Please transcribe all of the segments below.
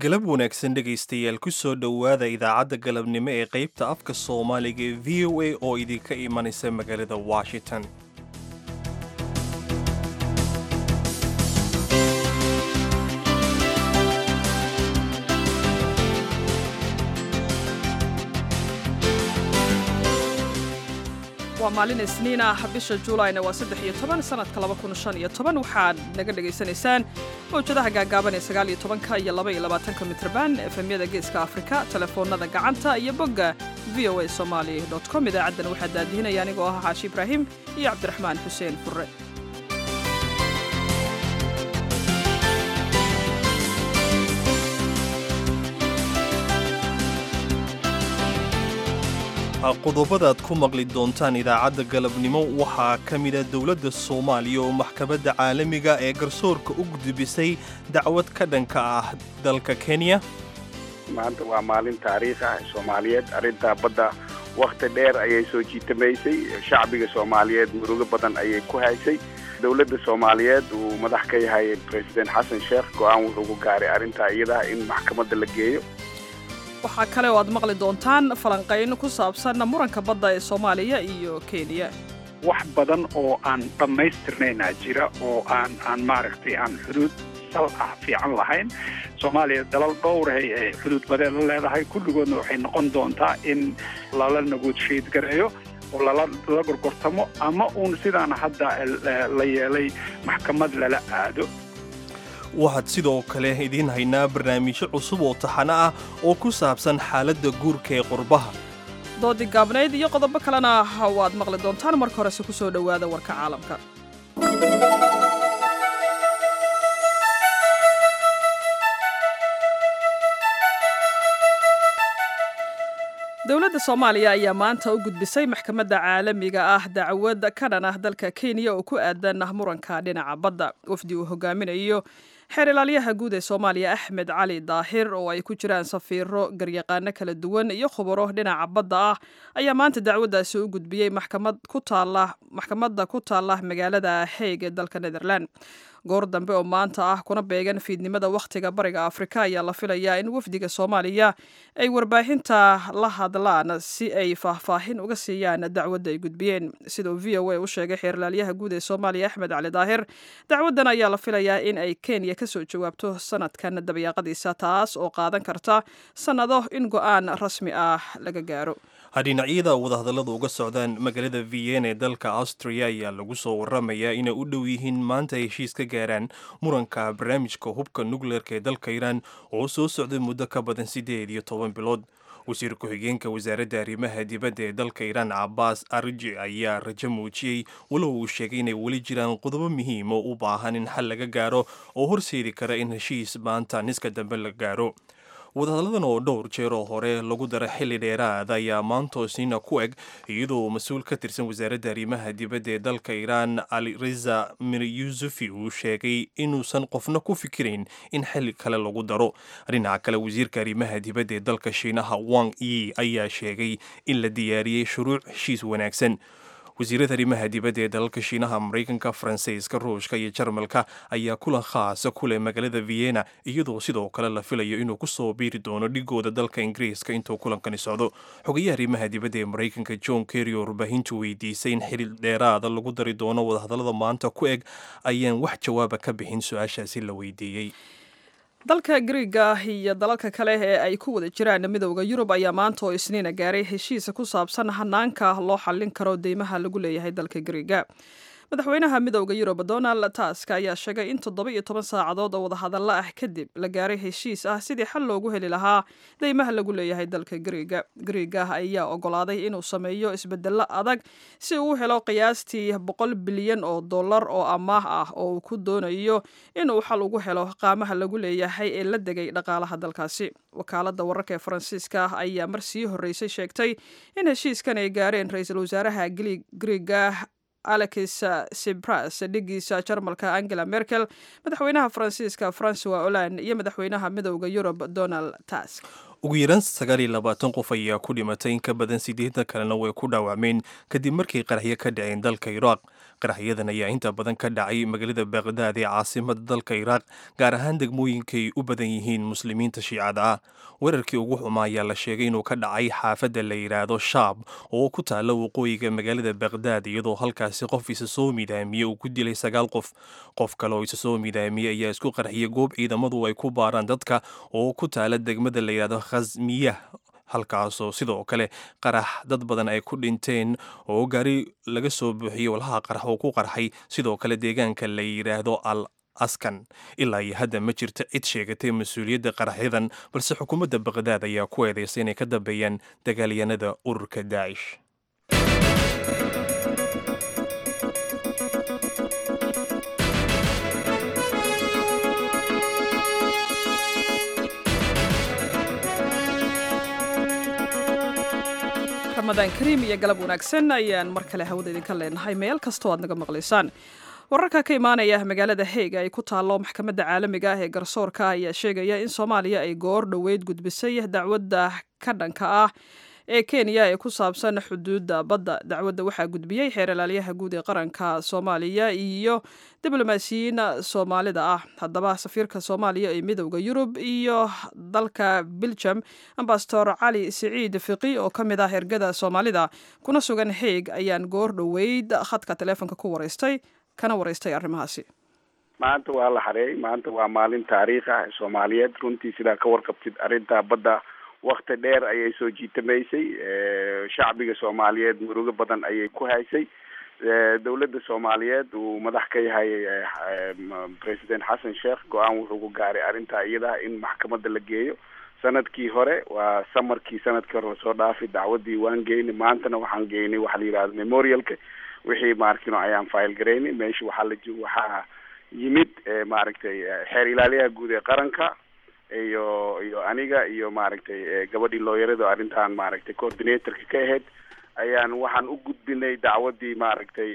galab wanaagsan dhegaystayaal ku soo dhowaada idaacadda galabnimo ee qaybta afka soomaaliga ee v o a oo idinka imanaysa magaalada washington waa maalin isniin ah bisha juulayna waa saddex iyo toban sanadka laba kun shan iyo toban waxaad naga dhagaysanaysaan mawjadaha gaagaaban ee sagaal iyo tobanka iyo laba iyo labaatanka mitrban efemyada geeska afrika telefoonada gacanta iyo bogga v o a somali com idaacaddan waxaa daadihinaya anigoo ah xaashi ibraahim iyo cabdiraxmaan xuseen furre qodobadaad ku maqli doontaan idaacadda galabnimo waxaa ka mida dowladda soomaaliya oo maxkamadda caalamiga ee garsoorka u gudbisay dacwad ka dhanka ah dalka kenya maanta waa maalin taariikh ah soomaaliyeed arrintaa badda wakhti dheer ayay soo jiitamaysay shacbiga soomaaliyeed murugo badan ayay ku haysay dowladda soomaaliyeed uu madax ka yahay president xasan sheekh go-aan wuxuu ku gaaray arrintaa iyadaa in maxkamadda la geeyo waxaa kale oo aad maqli doontaan falanqayn ku saabsan muranka badda ee soomaaliya iyo kenya wax badan oo aan dhammaystirnaynaa jira oo aan aan maaragtay aan xuduud sal ah fiican lahayn soomaaliya dalal dhowrahay ee xuduud badeed la leedahay kulligoodna waxay noqon doontaa in lala negotiate gareeyo oo lala la gorgortamo ama uun sidaan hadda la yeelay maxkamad lala aado waxaad sidoo kale idiin haynaa barnaamijyo cusub oo taxano ah oo ku saabsan xaaladda guurka ee qurbaha doodii gaabnayd iyo qodobo kalena waad maqli doontaan marka horese ku soo dhowaada warka caalamka dowladda soomaaliya ayaa maanta u gudbisay maxkamadda caalamiga ah dacwad ka dhan ah dalka kenya oo ku aadan muranka dhinaca badda wafdi uu hogaaminayo xeer ilaalyaha guud ee soomaaliya axmed cali daahir oo ay ku jiraan safiiro garyaqaano kala duwan iyo khubaro dhinaca badda ah ayaa maanta dacwaddaasi u gudbiyey maxkamadda ku taalla magaalada haig ee dalka netherland goor dambe oo maanta ah kuna beegan fiidnimada wakhtiga bariga afrika ayaa la filayaa in wafdiga soomaaliya ay warbaahinta la hadlaan si ay faahfaahin uga siiyaan dacwadda ay gudbiyeen sida uu v o a u sheegay xeerlaalyaha guud ee soomaaliya axmed cali daahir dacwaddan ayaa la filayaa in ay kenya ka soo jawaabto sanadkan dabayaaqadiisa taas oo qaadan karta sannado in go-aan rasmi ah laga gaaro dhinacyada wadahadalladu uga socdaan magaalada vienna ee dalka austria ayaa lagu soo waramayaa inay u dhow yihiin maanta heshiis ka gaaraan muranka barnaamijka hubka nukleerka ee dalka iiraan oo soo socday muddo ka badan siddeed iyo toban bilood wasiir ku-xigeenka wasaaradda arrimaha dibadda ee dalka iiraan cabaas arji ayaa rajo muujiyey walow uu sheegay inay weli jiraan qodobo muhiim oo u baahan in xal laga gaaro oo horseedi kara in heshiis maanta niska dambe la gaaro wadahadalladan oo dhowr jeer oo hore lagu dara xilli dheeraad ayaa maantoosina ku eg iyadoo mas-uul ka tirsan wasaaradda arrimaha dibadda ee dalka iiraan ali reza miryusufi uu sheegay inuusan qofna ku fikirayn in xilli kale lagu daro dhinaca kale wasiirka arrimaha dibadda ee dalka shiinaha wang yi ayaa sheegay in la diyaariyey shuruuc heshiis wanaagsan wasiirada arrimaha dibadda ee dalalka shiinaha maraykanka faransiiska ruushka iyo jarmalka ayaa kulan khaasa ku leh magaalada vienna iyadoo sidoo kale la filayo inuu ku soo biiri doono dhigooda dalka ingiriiska intuu kulankani socdo xogayaha arrimaha dibadda ee maraykanka john kerry oo warbaahintu weydiisay in xili dheeraada lagu dari doono wadahadallada maanta ku eg ayaan wax jawaaba ka bixin su-aashaasi la weydiiyey dalka griiga iyo dalalka kale ee ay ku wada jiraan midowda yurub ayaa maanta oo isniina gaaray heshiisa ku saabsan hanaanka loo xallin karo deymaha lagu leeyahay dalka griiga madaxweynaha midowda yurub donald task ayaa sheegay in toddoba iyo toban saacadood oo wadahadallo ah kadib la gaaray heshiis ah sidii xal loogu heli lahaa deymaha lagu leeyahay dalka griiga griiga ayaa ogolaaday inuu sameeyo isbedello adag si uu u helo qiyaastii boqol bilyan oo dollar oo amaah ah oo uu ku doonayo inuu xal ugu helo qaamaha lagu leeyahay ee la degay dhaqaalaha dalkaasi wakaaladda wararka ee faransiiska ah ayaa mar sii horreysay sheegtay in heshiiskan ay gaareen ra-iisul wasaaraha griiga alex sibras dhigiisa jarmalka angela merkel madaxweynaha faransiiska francois holand iyo madaxweynaha midowda yurub donald task ugu yaraan sagaal iyo labaatan qof ayaa ku dhimatay in ka badan siddeetan kalena way ku dhaawacmeen kadib markii qaraxyo ka dhaceen dalka iraaq qaraxyadan ayaa inta badan ka dhacay magaalada baqdaad ee caasimada dalka iraaq gaar ahaan degmooyinkay u badan yihiin muslimiinta shiicada ah weerarkii ugu xumaa ayaa la sheegay inuu ka dhacay xaafadda la yidhaahdo shaab oo ku taalla waqooyiga magaalada baqdaad iyadoo halkaasi qof isa soo midaamiyey uu ku dilay sagaal qof qof kale oo isa soo midaamiyey ayaa isku qarxiyay goob ciidamadu ay ku baaraan dadka oo ku taala degmada la yidhahdo khasmiyah halkaasoo sidoo kale qarax dad badan ay ku dhinteen oo gaari laga soo buuxiyey walhaha qarax oo ku qarxay sidoo kale deegaanka la yidhaahdo al askan ilaa iyo hadda ma jirto cid sheegatay mas-uuliyadda qaraxyadan balse xukuumadda baqdaad ayaa ku eedaysay inay ka dambeeyaan dagaalyanada ururka daacish ramadaan kariim iyo galab wanaagsan ayaan mar kale hawada idinka leenahay meel kastoo aad naga maqlaysaan wararka ka imaanaya magaalada heega ay ku taallo maxkamadda caalamiga ah ee garsoorka ayaa sheegaya in soomaaliya ay goor dhoweyd gudbisay dacwadda ka dhanka ah ee kenya ee ku saabsan xuduudda badda dacwadda waxaa gudbiyey xeer ilaalyaha guud ee qaranka soomaaliya iyo diblomaasiyiin soomaalida ah haddaba safiirka soomaaliya ee midowda yurub iyo dalka biljam ambasador cali siciid fiqi oo ka mid ah ergada soomaalida kuna sugan heeg ayaan goor dhoweyd khadka taleefonka ku waraystay kana waraystay arrimahaasi maanta waa la xareeyay maanta waa maalin taariikh ah soomaaliyeed runtii sidaa ka warqabtid arrinta badda wakti dheer ayay soo jiitamaysay shacbiga soomaaliyeed murugo badan ayay ku haysay dawladda soomaaliyeed uu madax ka yahay president xasan sheekh go-aan wuxuu ku gaaray arrintaa iyadaha in maxkamadda la geeyo sanadkii hore waa samarkii sanadkii hore lasoo dhaafay dacwaddii waan geynay maantana waxaan geynay waxa la yidhahdo memorialka wixii maarkino ayaan file garaynay meesha waxaa la waxaa yimid maaragtay xeer ilaaliyaha guud ee qaranka iyo iyo aniga iyo maaragtay gabadhii looyarada arrintan maaragtay coordinatorka ka ahayd ayaan waxaan u gudbinay dacwaddii maaragtay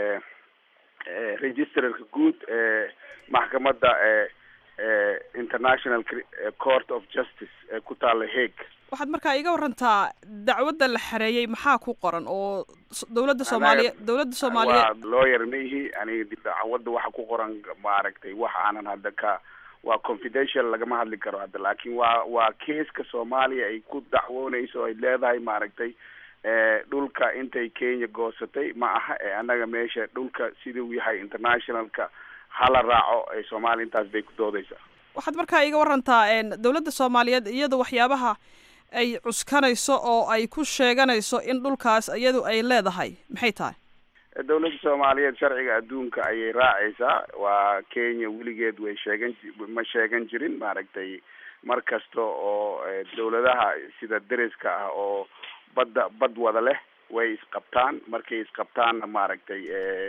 registrarka guud ee maxkamadda international court of justice ee ku taalla hague waxaad markaa iga warantaa dacwadda la xareeyey maxaa ku qoran oo dowladda soomaaliya dowladda soomaaliya waa lawyer ma ihi aniga dacwadda waxa ku qoran maaragtay wax aanan hadda ka waa confidential lagama hadli karo hadda laakiin waa waa keeska soomaaliya ay ku dacwoonayso ay leedahay maaragtay dhulka intay kenya goosatay ma aha ee annaga meesha dhulka siduu yahay internationalka hala raaco ee soomaaliya intaas bay ku doodaysaa waxaad markaa iga warantaa dowladda soomaaliyeed iyada waxyaabaha ay cuskanayso oo ay ku sheeganayso in dhulkaas iyadu ay leedahay maxay tahay dawladda soomaaliyeed sharciga adduunka ayay raacaysaa waa kenya weligeed way sheegan ma sheegan jirin maaragtay mar kasta oo dawladaha sida deriska ah oo badda bad wada leh way isqabtaan markay isqabtaanna maaragtay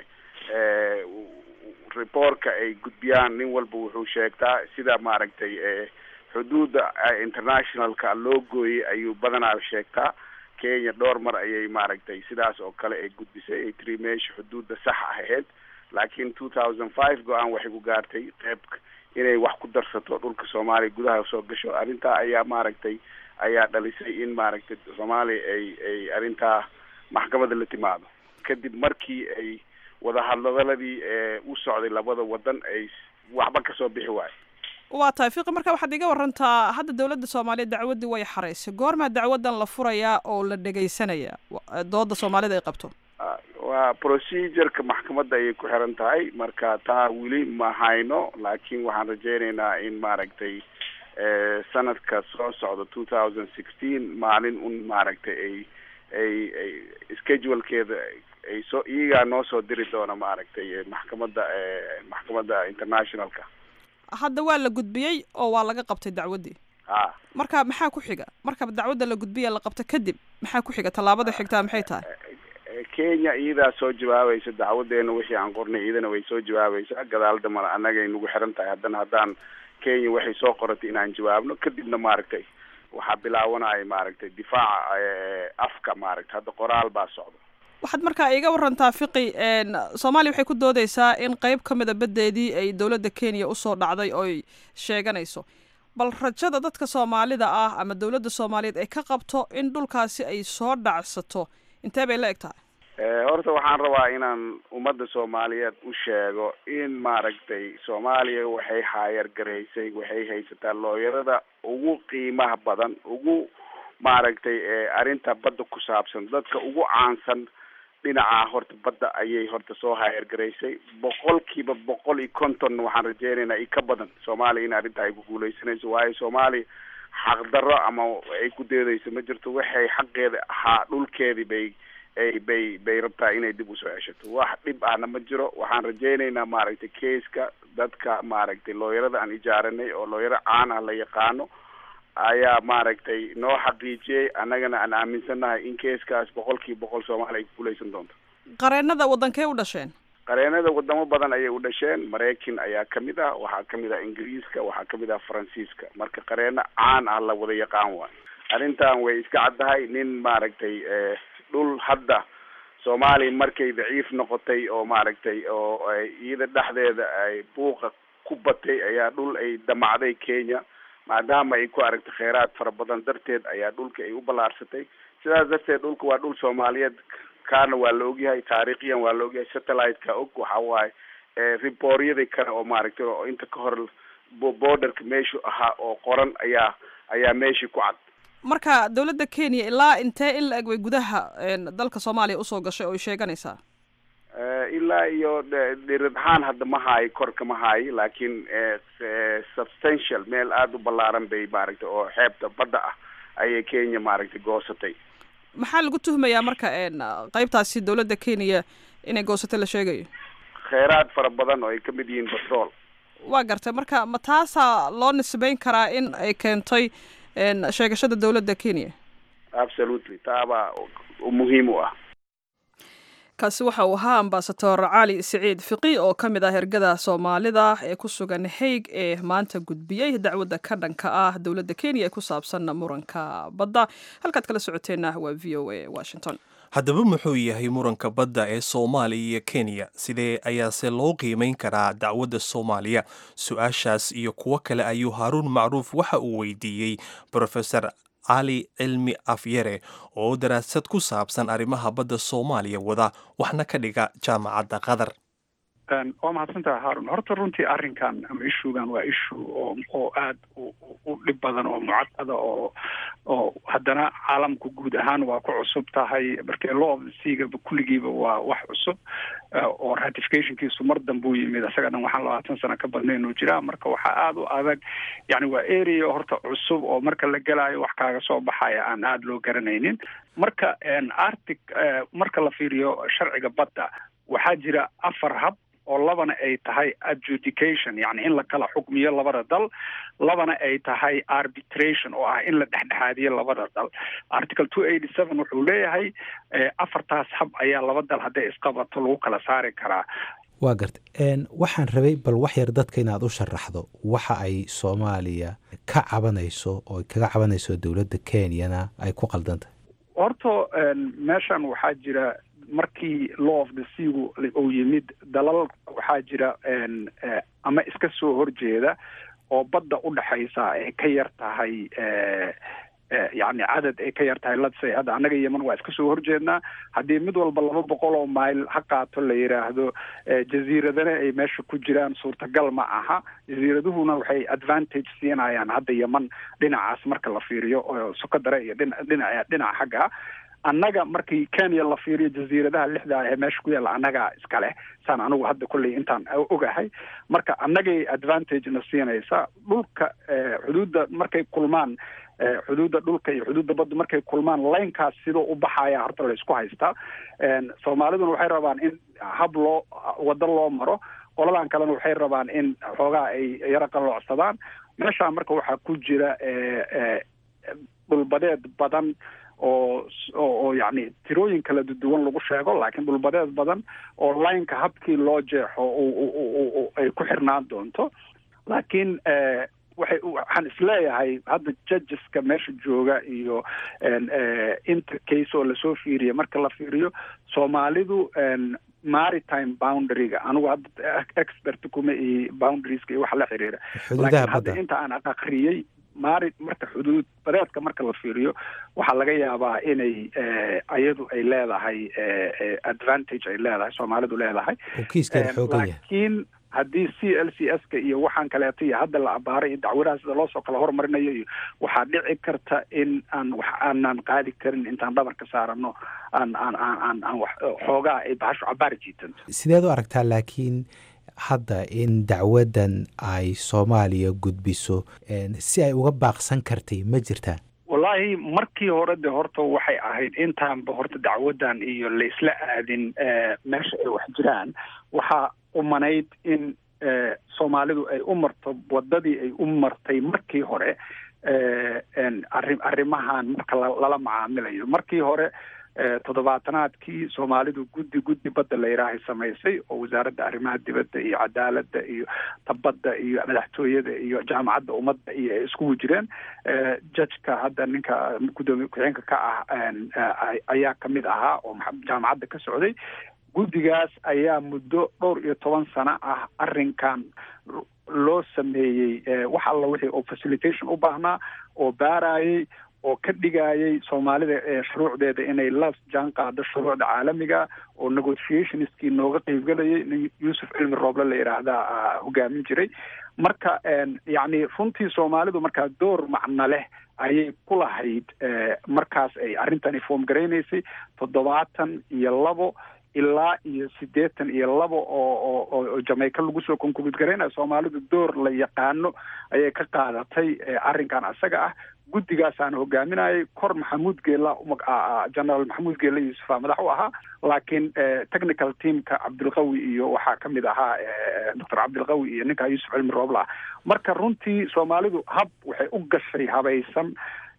reportka ay gudbiyaan nin walba wuxuu sheegtaa sida maaragtay xuduudda internationalka loo gooyey ayuu badanaa sheegtaa kenya dhowr mar ayay maaragtay sidaas oo kale ay gudbisay ay tiri meesha xuduudda sax ahayd laakiin two thousand five go-aan waxay ku gaartay qeyb inay wax ku darsato dhulka soomaaliya gudaha soo gasho arrintaa ayaa maaragtay ayaa dhalisay in maaragtay soomaaliya ay ay arrintaa maxkamadda la timaado kadib markii ay wadahadladaladii u socday labada wadan ay waxba kasoo bixi waayo waa tahay fiqi marka waxaad iga warantaa hadda dowladda soomaaliya dacwaddii way xaraysay goormaa dacwaddan la furayaa oo la dhegaysanaya dooda soomaalida ay qabto waa procedureka maxkamadda ayay ku xiran tahay marka taa weli ma hayno laakiin waxaan rajeynaynaa in maaragtay sanadka soo socda two thousand sixteen maalin un maaragtay ay ay ay schedulkeeda ay soo iyagaa noo soo diri doona maaragtay maxkamadda maxkamadda internationalka hadda waa la gudbiyey oo waa laga qabtay dacwaddii a marka maxaa ku xiga marka dacwadda la gudbiya la qabto kadib maxaa ku xiga tallaabada xigtaa maxay tahay kenya iyadaa soo jawaabaysa dacwadeena wixii aan qornay iyadana way soo jawaabaysaa gadaal damana annagay nagu xiran tahay haddana haddaan kenya waxay soo qoratay inaan jawaabno kadibna maaragtay waxaa bilaawanaya maaragtay difaaca afka maaragtay hadda qoraal baa socda waxaad markaa iga warantaa fiqi soomaaliya waxay ku doodeysaa in qeyb ka mida baddeedii ay dowladda kenya usoo dhacday ooy sheeganayso bal rajada dadka soomaalida ah ama dowladda soomaaliyeed ay ka qabto in dhulkaasi ay soo dhacsato intee bay la eg tahay horta waxaan rabaa inaan ummadda soomaaliyeed u sheego in maaragtay soomaaliya waxay haayar garaysay waxay haysataa looyarada ugu qiimaha badan ugu maaragtay arrinta badda ku saabsan dadka ugu caansan dhinaca horta badda ayay horta soo haayar garaysay boqolkiiba boqol iyo konton waxaan rajeynaynaa i ka badan soomaaliya in arrinta ay ku guuleysanayso waayo soomaaliya xaqdarro ama ay ku deedayso ma jirto waxay xaqeeda ahaa dhulkeedii bay ay bay bay rabtaa inay dib usoo ceshato wax dhib ahna ma jiro waxaan rajeynaynaa maaragtay keiska dadka maaragtay looyarada aan ijaaranay oo looyaro caan ah la yaqaano ayaa maaragtay noo xaqiijiyey annagana aan aaminsannahay in keiskaas boqolkiiba boqol soomaaliya ay kuguuleysan doonto qareenada waddankee u dhasheen qareenada wadamo badan ayay u dhasheen maraykan ayaa kamid ah waxaa kamid ah ingiriiska waxaa kamid ah faransiiska marka qareeno caan ah la wada yaqaan waayo arrintan way iska caddahay nin maaragtay dhul hadda soomaaliya markay daciif noqotay oo maaragtay oo iyada dhexdeeda ay buuqa ku batay ayaa dhul ay damacday kenya maadaama ay ku aragtay kheyraad fara badan darteed ayaa dhulka ay u ballaarsatay sidaas darteed dhulka waa dhul soomaaliyeed kaana waa la ogyahay taariikhiyan waa la ogyahay satellite-ka og waxa waaye riboryada kale oo maaragtay oo inta ka hor borderka meeshu ahaa oo qoran ayaa ayaa meeshii ku cad marka dowladda kenya ilaa intee in la eg way gudaha dalka soomaaliya usoo gashay oo ay sheeganaysaa ilaa iyo dhirid ahaan hadda ma haayo korka ma haayo laakiin substantial meel aada u ballaaran bay maaragtay oo xeebta badda ah ayay kenya maaragtay goosatay maxaa lagu tuhmayaa marka qeybtaasi dowladda kenya inay goosatay la sheegayo kheyraad fara badan oo ay kamid yihiin batrool waa gartay marka ma taasaa loo nisbeyn karaa in ay keentay sheegashada dowladda kenya absolutely taabaa muhiim u ah kaasi waxa uu ahaa ambasador cali siciid fiqi oo ka mid ah ergada soomaalida ee ku sugan haig ee maanta gudbiyey dacwadda ka dhanka ah dowladda kenya ee ku saabsan muranka badda halkaad kala socoteenna waa v o a washington haddaba muxuu yahay muranka badda ee soomaaliya iyo kenya sidee ayaase loo qiimayn karaa dacwadda soomaaliya su-aashaas iyo kuwo kale ayuu haaruun macruuf waxa uu weydiiyey rofesor cali cilmi afyare oo daraasad ku saabsan arrimaha badda soomaaliya wada waxna ka dhiga jaamacadda qatar waa mahadsantaha haarun horta runtii arrinkan ama ishugan waa ishu oo oo aada u dhib badan oo mucaqada oo oo haddana caalamku guud ahaan waa ku cusub tahay markee law of the seagaba kulligiiba waa wax cusub oo ratificationkiisu mar dambuu yimid isaga dhan waxaan labaatan sano ka badnayn oo jiraa marka waxaa aada u adag yani waa area horta cusub oo marka la gelaayo wax kaaga soo baxaya aan aada loo garanaynin marka arctic marka la fiiriyo sharciga badda waxaa jira afar hab oo labana ay tahay adjudication yani in la kala xukmiyo labada dal labana ay tahay arbitration oo ah in la dhexdhexaadiyo labada dal article two eighty seven wuxuu leeyahay afartaas hab ayaa laba dal hadday isqabato lagu kala saari karaa waa garta waxaan rabay bal wax yar dadka inaad u sharaxdo waxa ay soomaaliya ka cabanayso oo ay kaga cabanayso dowladda kenyana ay ku qaldan tahay horta meeshan waxaa jira markii law of the seagu uu yimid dalal waxaa jira ama iska soo horjeeda oo badda u dhexaysa ay ka yar tahay yani cadad ay ka yar tahay ladsay hadda annaga yeman waa iska soo horjeednaa haddii mid walba laba boqol oo mile ha qaato la yidhaahdo jaziiradana ay meesha ku jiraan suurtagal ma aha jaziiraduhuna waxay advantage siinayaan hadda yeman dhinacaas marka la fiiriyo oo sokadare iyo dhina dhinaca dhinaca xagga annaga markii kenya la fiiriyo jaziiradaha lixda ee meesha ku yaalla annagaa iska leh saan anigu hadda kolley intaan ogahay marka annagay advantage na siinaysa dhulka xuduudda markay kulmaan xuduudda dhulka iyo xuduudda badda markay kulmaan laynkaas sidoo u baxaya horta la isku haystaa soomaaliduna waxay rabaan in hab loo waddo loo maro qoladan kalena waxay rabaan in xoogaa ay yaro qalloocsadaan meeshaa marka waxaa ku jira dhulbadeed badan oo oo yacni tirooyin kala duwan lagu sheego laakiin dhulbadeed badan oo lineka habkii loo jeexo ay ku xirnaan doonto laakiin waxay waxaan isleeyahay hadda judgeska meesha jooga iyo inta case oo lasoo fiiriya marka la fiiriyo soomaalidu maritime boundaryga anigu hadda expert kuma iyo boundarieska iyo waxa la xiriira laakiin hadda inta aan aqriyey maari marka xuduud badeedka marka la fiiriyo waxaa laga yaabaa inay ayadu ay leedahay advantage ay leedahay soomaalidu leedahay oo kiiskeeda xoogan yahay laakiin haddii c l c s ka iyo waxaan kaleeto iyo hadda la abaaray iyo dacwadaha sida loosoo kala hormarinayo iyo waxaa dhici karta in aan wax aanan qaadi karin intaan dhabarka saarano aan aan aan aan aan wax xoogaa ay bahashu cabaar jiitanto sideed u aragtaa laakiin hadda in dacwadan ay soomaaliya gudbiso si ay uga baaqsan kartay ma jirtaa wallaahi markii hore de horta waxay ahayd intaanba horta dacwadan iyo la isla aadin meesha ay wax jiraan waxaa umanayd in soomaalidu ay u marto wadadii ay u martay markii hore arri arrimahan marka lala macaamilayo markii hore toddobaatanaadkii soomaalidu guddi guddi badda la yidhaahay samaysay oo wasaaradda arrimaha dibadda iyo cadaaladda iyo tabadda iyo madaxtooyada iyo jaamacadda ummadda iyo ay iskugu jireen judgeka hadda ninka guddoomiye ku-xigeenka ka ah ayaa kamid ahaa oo jaamacadda ka socday guddigaas ayaa muddo dhowr iyo toban sano ah arrinkan loo sameeyey wax alla wixii oo facilitation u baahnaa oo baarayay oo ka dhigayay soomaalida shuruucdeeda inay la jaan qaado shuruucda caalamiga oo negotiationskii nooga qeybgelayay nin yuusuf cilmi rooble la yidhaahdaa hogaamin jiray marka yacni runtii soomaalidu markaa door macno leh ayay ku lahayd markaas ay arrintani foom garaynaysay toddobaatan iyo labo ilaa iyo siddeetan iyo labo oo oo jamaica lagu soo konkubid garaynayo soomaalidu door la yaqaano ayay ka qaadatay arrinkan isaga ah guddigaasaan hogaaminayay kor maxamuud geela generaal maxamuud geela yuusufa madax u ahaa laakiin technical teamka cabdilqawi iyo waxaa ka mid ahaa doctor cabdilqawi iyo ninka yuusuf cilmi roobla marka runtii soomaalidu hab waxay u gashay habaysan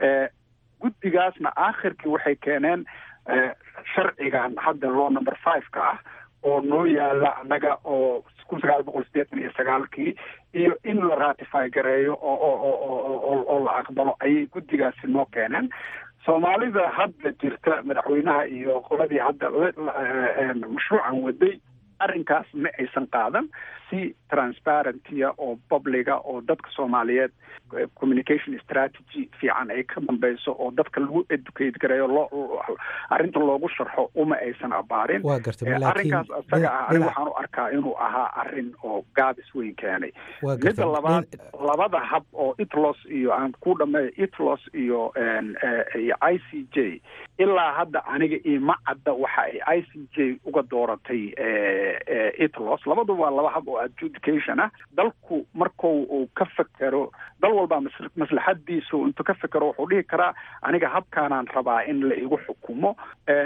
guddigaasna aakhirkii waxay keeneen sharcigan hadda law number five ka ah oo noo yaala annaga oo kun sagaal boqol sideetan iyo sagaalkii iyo in la ratify gareeyo oo oo oo la aqbalo ayay guddigaasi noo keeneen soomaalida hadda jirta madaxweynaha iyo qoladii hadda mashruucan waday arrinkaas ma aysan qaadan si transparentia oo publiga oo dadka soomaaliyeed communication strategy fiican ay ka dambeyso oo dadka lagu educate gareeyo loo arrinta loogu sharxo uma aysan abaarin waa gartay arrinkaas isaga ah aniga waxaan u arkaa inuu ahaa arrin oo gaabis weyn keenay midda labaad labada hab oo itlos iyo aan ku dhameeyo itlos iyo iyo i c j ilaa hadda aniga ima cadda waxa ay i c j uga dooratay itlos labaduba waa laba hab oo adjudication ah dalku marku uu ka fekero dal walbaa maslaxadiisu intuu ka fekero wuxuu dhihi karaa aniga habkaanaan rabaa in la igu xukumo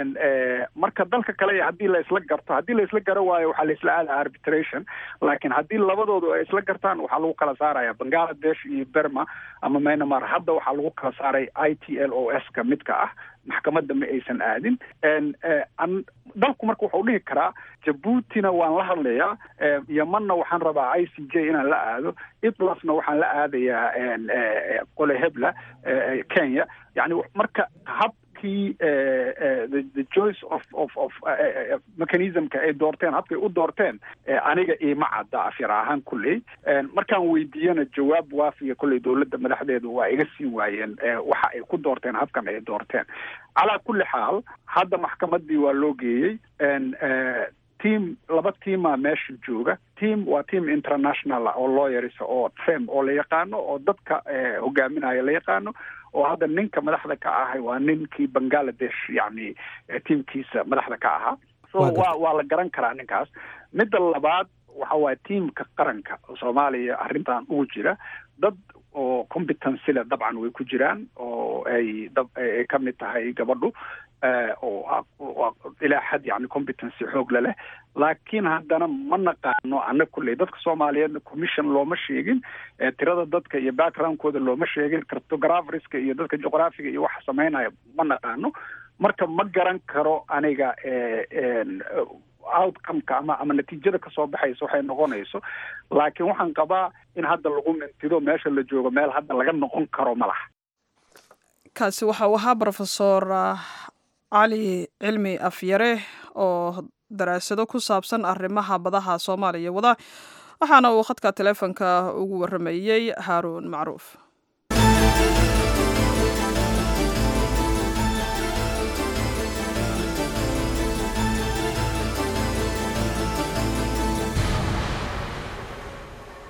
marka dalka kale haddii la isla garto haddii la isla garo waayo waxaa la isla aada arbitration laakiin haddii labadoodu ay isla gartaan waxaa lagu kala saaraya bangaladesh iyo berma ama myanmar hadda waxaa lagu kala saaray i t l o s ka midka ah maxkamadda ma aysan aadin dalku marka wuxuu dhihi karaa jabuutina waan la hadlayaa yemanna waxaan rabaa i c j inaan la aado itlasna waxaan la aadayaa qole hebla kenya yani marka habkii the choice of of of mechanismka ay doorteen habkay u doorteen aniga ima cadda afyar ahaan kulley markaan weydiiyana jawaab waafiya kolley dowladda madaxdeedu waa iga siin waayeen waxa ay ku doorteen habkan ay doorteen calaa kulli xaal hadda maxkamadii waa loo geeyey team laba teama meesha jooga team waa team international oo lawyers oo trem oo la yaqaano oo dadka hogaaminaya la yaqaano oo hadda ninka madaxda ka ahay waa ninkii bangaladesh yacni teamkiisa madaxda ka ahaa so waa waa la garan karaa ninkaas midda labaad waxa waaya teamka qaranka soomaaliya arrintan ugu jira dad oo competency le dabcan way ku jiraan oo ay ay ka mid tahay gabadhu oo ilaa xad yani competency xoog le leh laakiin haddana ma naqaano ana kulley dadka soomaaliyeedna commission looma sheegin tirada dadka iyo backgroundkooda looma sheegin cartographerska iyo dadka juqraafiga iyo waxa sameynaya ma naqaano marka ma garan karo aniga outcomeka ama ama natiijada kasoo baxaysa waxay noqonayso laakiin waxaan qabaa in hadda lagu mintido meesha la joogo meel hadda laga noqon karo ma laha kaasi waxa uu ahaa rofesor cali cilmi afyare oo daraasado ku saabsan arrimaha badaha soomaaliya wada waxaana uu khadka teleefonka ugu waramayey haaruun macruuf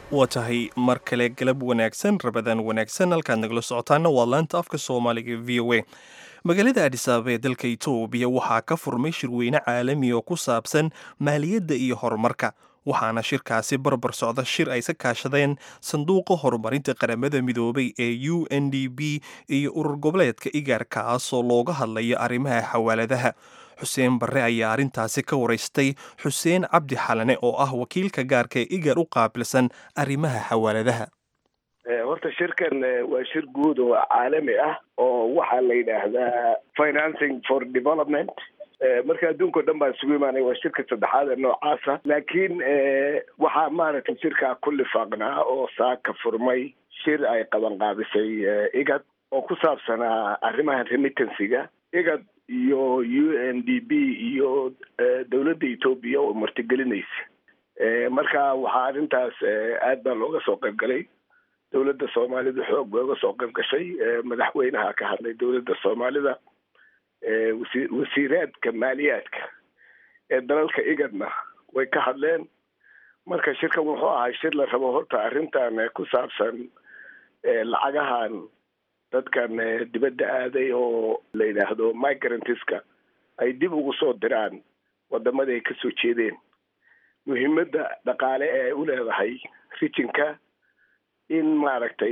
waa tahay mar kale galab wanaagsan rabadaan wanaagsan halkaad nagala socotaana waa laanta afka soomaaliga v o a magaalada adhisaaba ee dalka itoobiya waxaa ka furmay shirweyne caalami oo ku saabsan maaliyadda iyo horumarka waxaana shirkaasi barbar socda shir ay ka kaashadeen sanduuqa horumarinta qaramada midoobay ee u n d b iyo urur goboleedka igaar kaasoo looga hadlayo arrimaha xawaaladaha xuseen barre ayaa arrintaasi ka waraystay xuseen cabdi xalane oo ah wakiilka gaarka ee igaar u qaabilsan arrimaha xawaaladaha horta shirkan waa shir guud oo caalami ah oo waxaa la yidhaahdaa financing for development marka adduunka o dhan baa isugu imaanaya waa shirka saddexaad ee noocaasa laakiin waxaa maaragtay shirkaa ku lifaaqnaa oo saaka furmay shir ay qaban qaabisay igad oo ku saabsanaa arrimaha remittancyga igad iyo u n d b iyo dowladda etoobiya oo martigelinaysa marka waxaa arrintaas aad baa looga soo qayb galay dowladda soomaalida xoog bay uga soo qayb gashay madaxweynaha ka hadlay dowladda soomaalida wasi wasiiraadka maaliyaadka ee dalalka igadna way ka hadleen marka shirkan wuxuu ahay shir la rabo horta arrintan ku saabsan lacagahan dadkan dibadda aaday oo la yidhaahdo migrantiska ay dib ugu soo diraan wadamada ay kasoo jeedeen muhiimadda dhaqaale ee ay u leedahay rijinka in maaragtay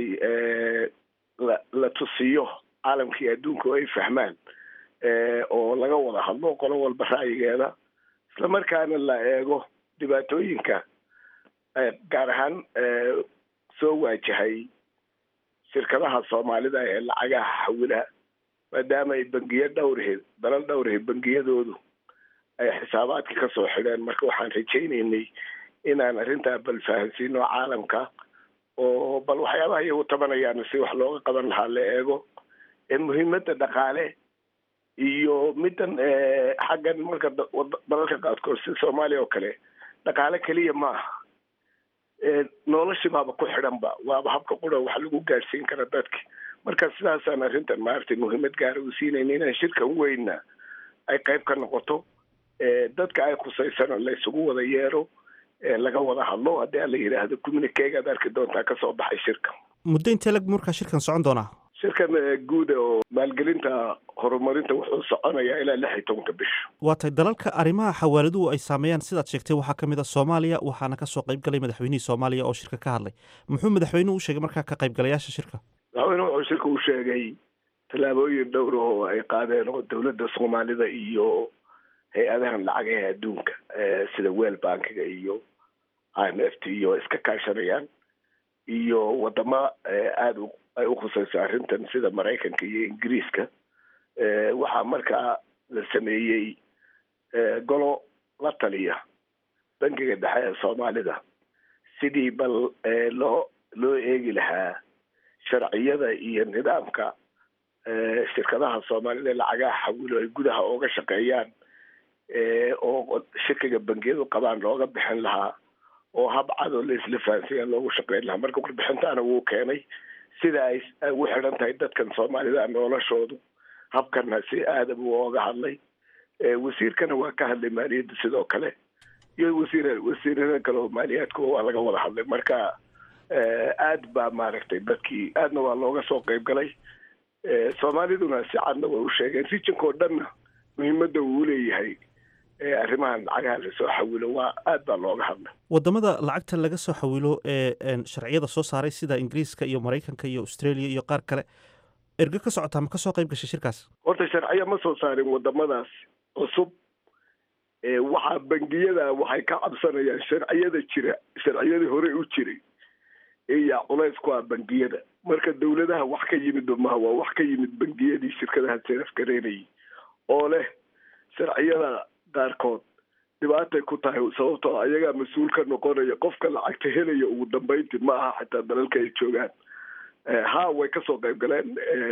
la la tusiyo caalamkii adduunka oo ay fahmaan oo laga wada hadlo qolo walba ra'yigeeda isla markaana la eego dhibaatooyinka gaar ahaan soo waajahay shirkadaha soomaalida ee lacagaha xawila maadaama ay bangiyo dhowraheed dalal dhowraheed bangiyadoodu ay xisaabaadka kasoo xidheen marka waxaan rajaynaynay inaan arrintaa bal fahansiino caalamka oo bal waxyaabaha iyagu tabanayaan si wax looga qaban lahaa la eego muhiimadda dhaqaale iyo middan xaggan marka dalalka qaadkood sida soomaaliya oo kale dhaqaale keliya ma aha noloshi baaba ku xidhanba waaba habka qura wax lagu gaadhsiin kara dadka marka sidaasaan arrintan maaragtay muhiimad gaara u siinayna inaan shirkan weynna ay qayb ka noqoto dadka ay khusaysana la isugu wada yeero laga wada hadlo haddii aan la yidhaahdo communiquegaad arki doontaa kasoo baxay shirka muddo intee lag markaa shirkan socon doonaa shirkan guuda oo maalgelinta horumarinta wuxuu soconayaa ilaa lix iyo tobanka bisha waa tahay dalalka arrimaha xawaaladuhu ay saameeyaan sidaad sheegtay waxaa ka mid a soomaaliya waxaana kasoo qayb galay madaxweynihii soomaaliya oo shirka ka hadlay muxuu madaxweynuhu u sheegay markaa ka qaybgalayaasha shirka madaxweynuhu wuxuu shirka u sheegay tallaabooyin dhowr oo ay qaadeen oo dowladda soomaalida iyo hay-adahan lacagaha adduunka sida wel bankiga iyo i m f t iyo iska kaashanayaan iyo wadamo aada ay ukhusayso arrintan sida maraykanka iyo ingiriiska waxaa markaa la sameeyey golo la taliya bankiga dhexe ee soomaalida sidii bal loo loo eegi lahaa sharciyada iyo nidaamka shirkadaha soomaalida lacagaha xawilo ay gudaha ooga shaqeeyaan oo shirkiga bangiyadu qabaan looga bixin lahaa oo hab cadoo la isla fahansiya loogu shaqeyn lahaa marka warbixintaana wuu keenay sida ay ugu xidhan tahay dadkan soomaalida noloshoodu habkana si aada buu ooga hadlay wasiirkana waa ka hadlay maaliyadda sidoo kale iyo wasiir wasiirada kale oo maaliyaadkuba waa laga wada hadlay marka aad baa maaragtay dadkii aadna waa looga soo qayb galay soomaaliduna si cadna way u sheegeen rijinka oo dhanna muhiimadda uu leeyahay arrimahan lacagaha lasoo xawilo waa aad baa looga hadlay wadamada lacagta laga soo xawilo ee sharciyada soo saaray sida ingiriiska iyo maraykanka iyo australia iyo qaar kale ergo ka socotaa ma kasoo qayb gashay shirkaas horta sharciyo ma soo saarin wadamadaas cusub waxaa bangiyada waxay ka cabsanayaan sharciyada jira sharciyadii hore u jiray iyaa culays ku ah bangiyada marka dowladaha wax ka yimid maha waa wax ka yimid bangiyadii shirkadaha serafgareynayay oo leh sharciyada qaarkood dhibaatay ku tahay sababtoo ayagaa mas-uul ka noqonaya qofka lacagta helaya ugu dambeyntii ma aha xitaa dalalka ay joogaan ha way kasoo qayb galeen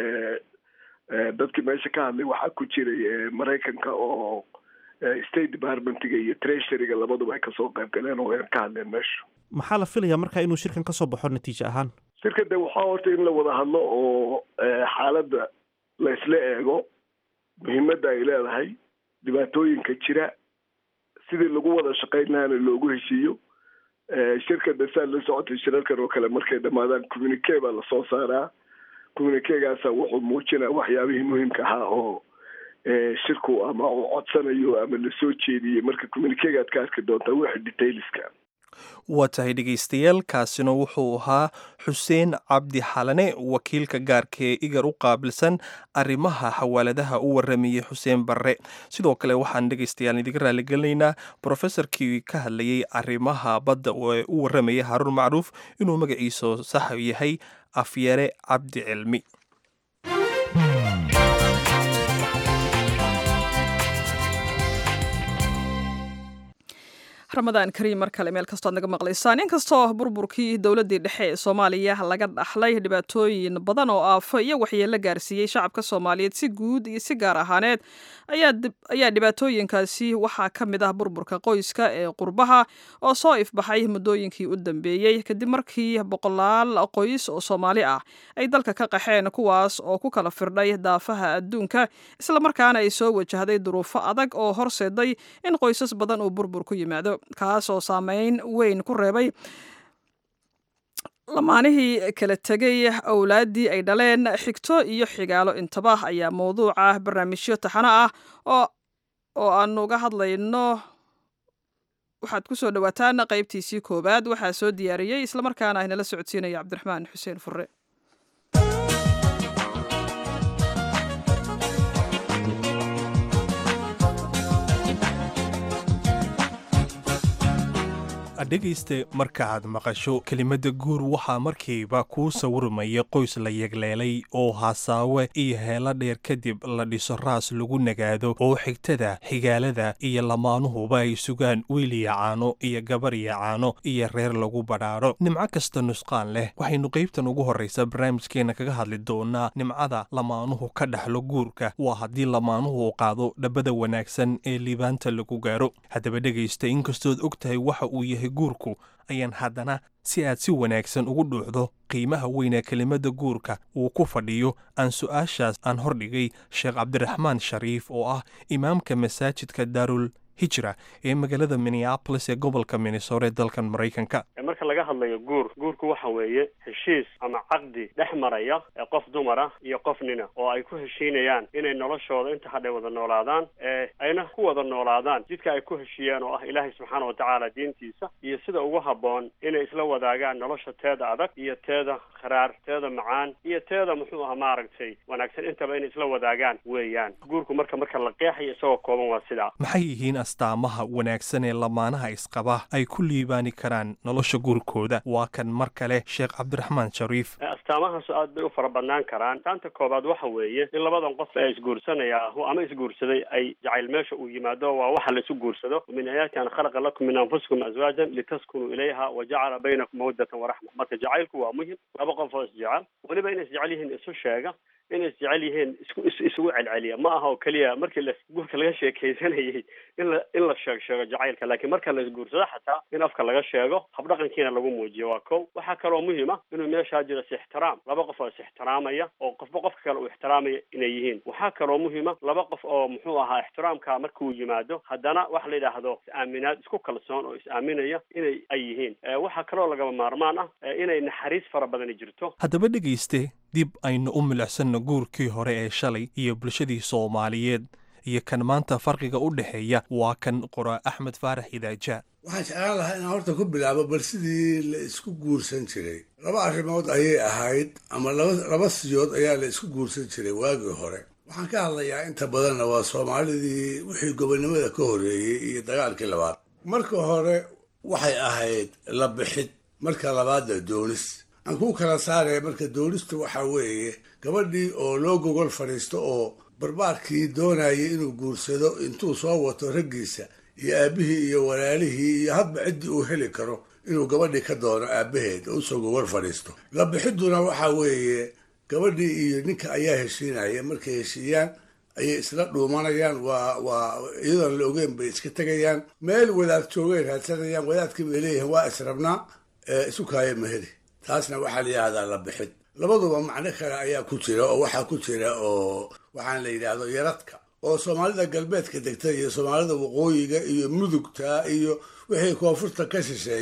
dadkii meesha ka hadlay waxaa ku jiray maraykanka oo state departmentiga iyo treasuryga labaduba ay kasoo qayb galeen oo ka hadleen meesha maxaa la filayaa marka inuu shirkan kasoo baxo natiijo ahaan shirka de waxaa horta in la wada hadlo oo xaaladda la isla eego muhiimadda ay leedahay dhibaatooyinka jira sidii lagu wada shaqayn lahaana loogu heshiiyo shirka dhasaad la socotay shirarkan oo kale markay dhamaadaan communique baa lasoo saaraa communiquegaasa wuxuu muujinaa waxyaabihii muhiimka ahaa oo shirku ama uu codsanayo ama lasoo jeediyey marka communiquegaad ka arki doontaa wixii detailska waa tahay dhegaystayaal kaasina wuxuu ahaa xuseen cabdi xalane wakiilka gaarka ee igar u qaabilsan arrimaha xawaaladaha u waramayey xuseen barre sidoo kale waxaan dhegaystayaal idiga raaligelinaynaa brofesorkii ka hadlayey arrimaha badda ee u waramayay haruun macruuf inuu magaciisa sax yahay afyare cabdi cilmi ramadaan kariim mar kale meel kastoo ad naga maqlaysaan inkastoo burburkii dowladdii dhexe ee soomaaliya laga dhaxlay dhibaatooyin badan oo aafo iyo waxyeello gaarsiiyey shacabka soomaaliyeed si guud iyo si gaar ahaaneed ayaa dhibaatooyinkaasi waxaa ka mid ah burburka qoyska ee qurbaha oo soo ifbaxay muddooyinkii u dambeeyey kadib markii boqolaal qoys oo soomaali ah ay dalka ka qaxeen kuwaas oo ku kala firdhay daafaha adduunka islamarkaana ay soo wajahday duruufo adag oo horseeday in qoysas badan uu burbur ku yimaado kaas oo saameyn weyn ku reebay lamaanihii kala tegay owlaaddii ay dhaleen xigto iyo xigaalo intaba ayaa mawduuca barnaamijyo taxano ah oo oo aanu uga hadlayno waxaad ku soo dhowaataan qaybtiisii koowaad waxaa soo diyaariyey islamarkaana aynala socodsiinaya cabdiraxmaan xuseen fure dhegayste markaaad maqasho kelimadda guur waxaa markiiba kuu sawirmaya qoys la yegleelay oo hasaawe iyo heelo dheer kadib la dhiso raas lagu nagaado oo xigtada xigaalada iyo lamaanuhuba ay sugaan wiiliya caano iyo gabarya caano iyo reer lagu badhaadho nimco kasta nusqaan leh waxaynu qaybtan ugu horraysa barnaamijkeenna kaga hadli doonaa nimcada lamaanuhu ka dhaxlo guurka waa haddii lamaanuhu qaado dhabbada wanaagsan ee liibaanta lagu gaaro haddaba dhegaysta inkastood og tahay waxa uu yahay guurku ayaan haddana si aad si wanaagsan ugu dhuuxdo qiimaha weynee kelimadda guurka uu ku fadhiyo aan su'aashaas aan hordhigay sheekh cabdiraxmaan shariif oo ah imaamka masaajidka daarul hijra ee magaalada minneabolis ee gobolka minnesore dalkan maraykanka marka laga hadlayo guur guurku waxa weeye heshiis ama caqdi dhex maraya ee qof dumara iyo qof nina oo ay ku heshiinayaan inay noloshooda inta hadhay wada noolaadaan ee ayna ku wada noolaadaan jidka ay ku heshiiyeen oo ah ilaahay subxaana watacaala diintiisa iyo sida ugu habboon inay isla wadaagaan nolosha teeda adag iyo teeda kharaar teeda macaan iyo teeda muxuu aha maaragtay wanaagsan intaba inay isla wadaagaan weeyaan guurku marka marka la qeexayo isagoo kooban waa sidaa maxay yihiin astaamaha wanaagsan ee lamaanaha isqaba ay ku liibaani karaan nolosha guurkooda waa kan mar kale sheekh cabdiraxmaan shariif astaamahaasu aad bay u fara badnaan karaan taanta koobaad waxa weeye in labadan qof ee isguursanaya ama isguursaday ay jacayl meesha uu yimaado waa waxa la isu guursado min aayaati an khalaqa lakum min anfusikum azwaajan litaskunuu ilayha wa jacala baynakum mawaddatan waraxma marka jacaylku waa muhim laba qof oo isjecel weliba inay isjecel yihiin isu sheega inay isjecel yihiin isku is isugu celceliya ma aha oo keliya markii la guurka laga sheekaysanayay in la in la sheeg sheego jacaylka laakiin marka la isguursado xataa in afka laga sheego habdhaqankiina lagu muujiyo waa kow waxaa kaloo muhiim ah inuu meeshaa jiro is-ixtiraam laba qof oo is-ixtiraamaya oo qofba qofka kale uu ixtiraamaya inay yihiin waxaa kaloo muhiima laba qof oo muxuu ahaa ixtiraamka markuu yimaado haddana waxa la yidhaahdo is-aaminaad isku kalsoon oo is-aaminaya inay ay yihiin waxaa kaloo lagaba maarmaan ah inay naxariis fara badani jirto haddaba dhegayste dib aynu u milicsanno guurkii hore ee shalay iyo bulshadii soomaaliyeed iyo kan maanta farqiga u dhexeeya waa kan qoraa axmed faarax idaaja waxaan jeclaan lahaa inaan horta ku bilaabo bal sidii la isku guursan jiray laba arrimood ayay ahayd ama laba laba siyood ayaa la isku guursan jiray waagii hore waxaan ka hadlayaa inta badanna waa soomaalidii wixii gobonnimada ka horreeyey iyo dagaalkii labaad marka hore waxay ahayd la bixid marka labaadna doonis aan kuu kala saaraya marka doonistu waxaa weeye gabadhii oo loo gogol fadhiisto oo barbaarkii doonayay inuu guursado intuu soo wato raggiisa iyo aabbihii iyo walaalihii iyo hadba ciddii uu heli karo inuu gabadhii ka doono aabbaheed oo usoo gogol fadhiisto la bixidduna waxaa weeye gabadhii iyo ninka ayaa heshiinaya markay heshiiyaan ayay isla dhuumanayaan waa waa iyadoon la ogeyn bay iska tegayaan meel wadaad joogay raadsanayaan wadaadkii bay leeyihiin waa israbnaa isu kaaya maheli taasna waxaa la yidhahdaa la bixid labaduba macno kale ayaa ku jira oo waxaa ku jira oo waxaan la yidhaahdo yaradka oo soomaalida galbeedka degta iyo soomaalida waqooyiga iyo mudugta iyo wixii koonfurta ka shisheeya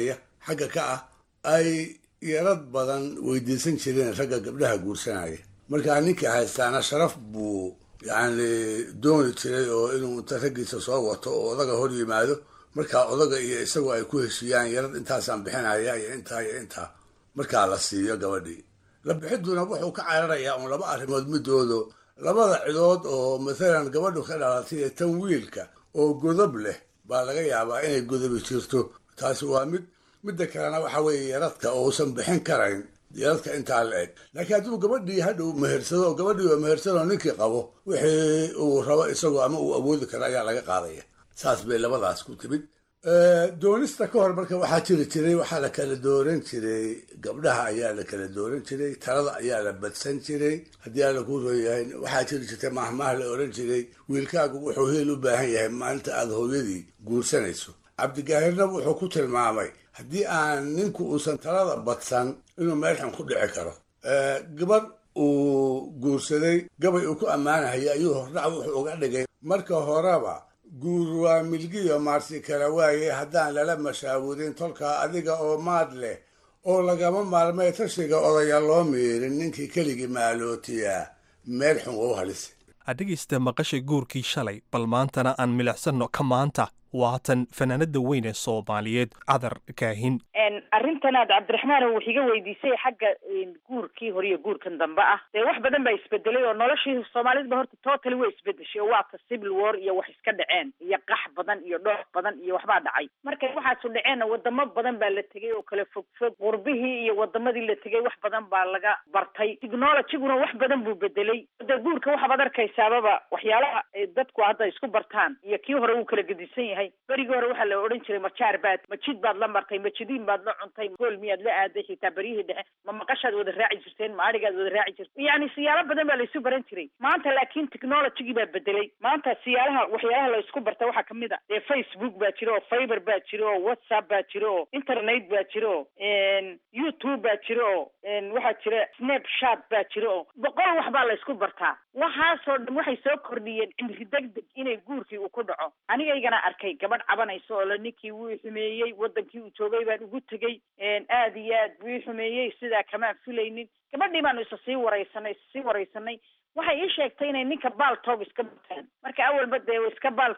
xagga ka ah ay yarad badan weydiisan jireen ragga gabdhaha guursanaya markaa ninkii haystaana sharaf buu yacni dooni jiray oo inuu inta raggiisa soo wato oo odaga hor yimaado markaa odaga iyo isagu ay ku heshiiyaan yarad intaasaan bixinaya iyo intaa iyo intaa markaa la siiyo gabadhii la bixiduna wuxuu ka cararayaa uun laba arrimood midoodo labada cidood oo mathalan gabadhu ka dhalatay ee tan wiilka oo godob leh baa laga yaabaa inay godobi jirto taasi waa mid midda kalena waxa weeye yaradka uusan bixin karayn yaradka intaa la eg laakiin hadduu gabadhii hadhow mehersado oo gabadhii oo mehersadoo ninkii qabo wixii uu rabo isagoo ama uu awoodi karo ayaa laga qaadaya saas bay labadaas ku timid doonista ka hor marka waxaa jiri jiray waxaa la kala dooran jiray gabdhaha ayaa la kala dooran jiray talada ayaa la badsan jiray haddii alla kuu roo yahay waxaa jiri jirtay mahmaah la oran jiray wiilkaagu wuxuu heel u baahan yahay maalinta aada hooyadii guursanayso cabdigaahirna wuxuu ku tilmaamay haddii aan ninku uusan talada badsan inuu meelxan ku dhici karo gabadh uu guursaday gabay uu ku ammaanahaya ayuu hordhac wuxuu uga dhigay marka horeba guur waa milgiyo maarsi kala waaye haddaan lala mashaawurin tolkaa adiga oo maad leh oo lagama maarmay tashiga odaya loo miirin ninkii keligii maalootiyaa meel xun u halisa adhegaysta maqashay guurkii shalay bal maantana aan milicsanno ka maanta waatan fanaanada weyn ee soomaaliyeed cadar kaahin arrintanaad cabdiraxmaan wax iga weydiisay xagga guurkii hore iyo guurkan dambe ah dee wax badan baa isbedelay oo noloshii soomaalidaba horta totally way isbedeshay oo waata civil war iyo wax iska dhaceen iyo qax badan iyo dhoox badan iyo waxbaa dhacay markay waxaasu dhaceenna wadamo badan baa la tegay oo kala fog fog qurbihii iyo wadamadii la tegay wax badan baa laga bartay technologiguna wax badan buu bedelay dee guurka waxaad arkaysaababa waxyaalaha dadku hadda isku bartaan iyo kii hore wuu kala gedisan yahay berigii hore waxaa la odhan jiray majaar baad majid baad la martay majidiin baad la cuntay gool miyaad la aaday xitaa beryihii dhexe ma maqashaad wada raaci jirteen ma adhigaad wada raaci jirteen yacni siyaalo badan baa la isu baran jiray maanta laakiin technologigii baa bedelay maanta siyaalaha waxyaalaha la isku barta waxaa kamid a dee facebook baa jira oo fiber baa jira oo whatsapp baa jira oo internet baa jira oo youtube baa jira oo waxaa jira snapchat baa jira oo boqol wax baa la isku bartaa waxaasoo dhan waxay soo kordhiyeen cimri degdeg inay guurkii uu ku dhaco anigaygana arkay gabadh cabanaysa oo la ninkii wuu xumeeyey wadankii uu joogay baan ugu tegey aada iyo aad buu ii xumeeyey sidaa kamaan filaynin gabadhii baanu isa sii waraysanay isa sii waraysanay waxay ii sheegtay inay ninka baal toog iska bataan marka awalba dee iska baal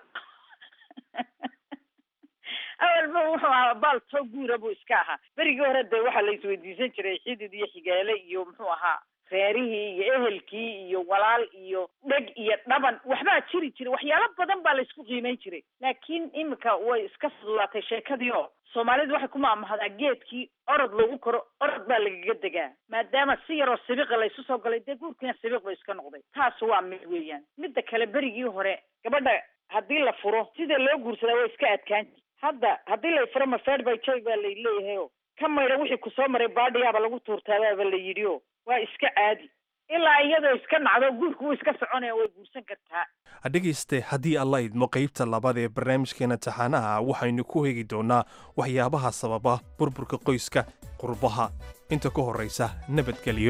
awalba wuxuu ahaa baal toog guura buu iska ahaa berigii hore dee waxaa la isweydiisan jiray xidid iyo xigaale iyo muxuu ahaa reerihii iyo ehelkii iyo walaal iyo dheg iyo dhaban waxbaa jiri jiray waxyaalo badan baa la isku qiimeyn jiray laakiin imika way iska fududaatay sheekadii oo soomaalidu waxay ku maamahdaa geedkii orod lagu koro orod baa lagaga degaa maadaama si yaroo sibiqa laysu soo galay dee guurkiina sibiq ba iska noqday taas waa mid weeyaan midda kale berigii hore gabadha haddii la furo sida loo guursadaa way iska adkaan hadda haddii la furo mafeed by joy baa lay leeyahay o ka maydha wixii kusoo maray baadhiyaaba lagu tuurtaabaaba la yidhi o waa iska caadi ilaa iyadoo iska nacdo guurku wuu iska soconaya way guursan kartaa dhegayste haddii alla idmo qaybta labaad ee barnaamijkeena taxaanaha waxaynu ku hegi doonnaa waxyaabaha sababa burburka qoyska qurbaha inta ka horraysa nabadgelyo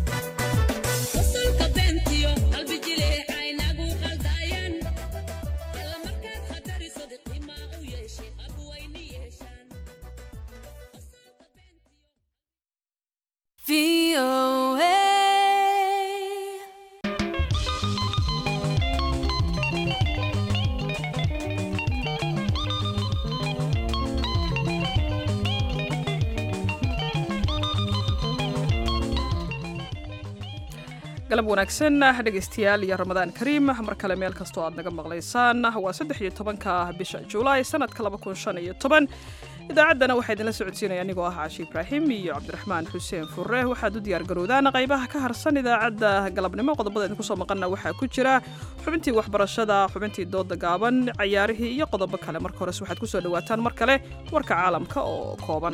galab wanaagsan dhegaystayaal iyo ramadaan kariim mar kale meel kastoo aad naga maqlaysaan waa saddex iyo tobanka bisha julaay sanadka laba kun shan iyo toban idaacaddana waxaa idinla socodsiinaya anigoo ah caashi ibraahim iyo cabdiraxmaan xuseen furre waxaad u diyaargarowdaan qaybaha ka harsan idaacadda galabnimo qodobada idinku soo maqanna waxaa ku jira xubintii waxbarashada xubintii dooda gaaban cayaarihii iyo qodobo kale marka hores waxaad kusoo dhawaataan mar kale warka caalamka oo kooban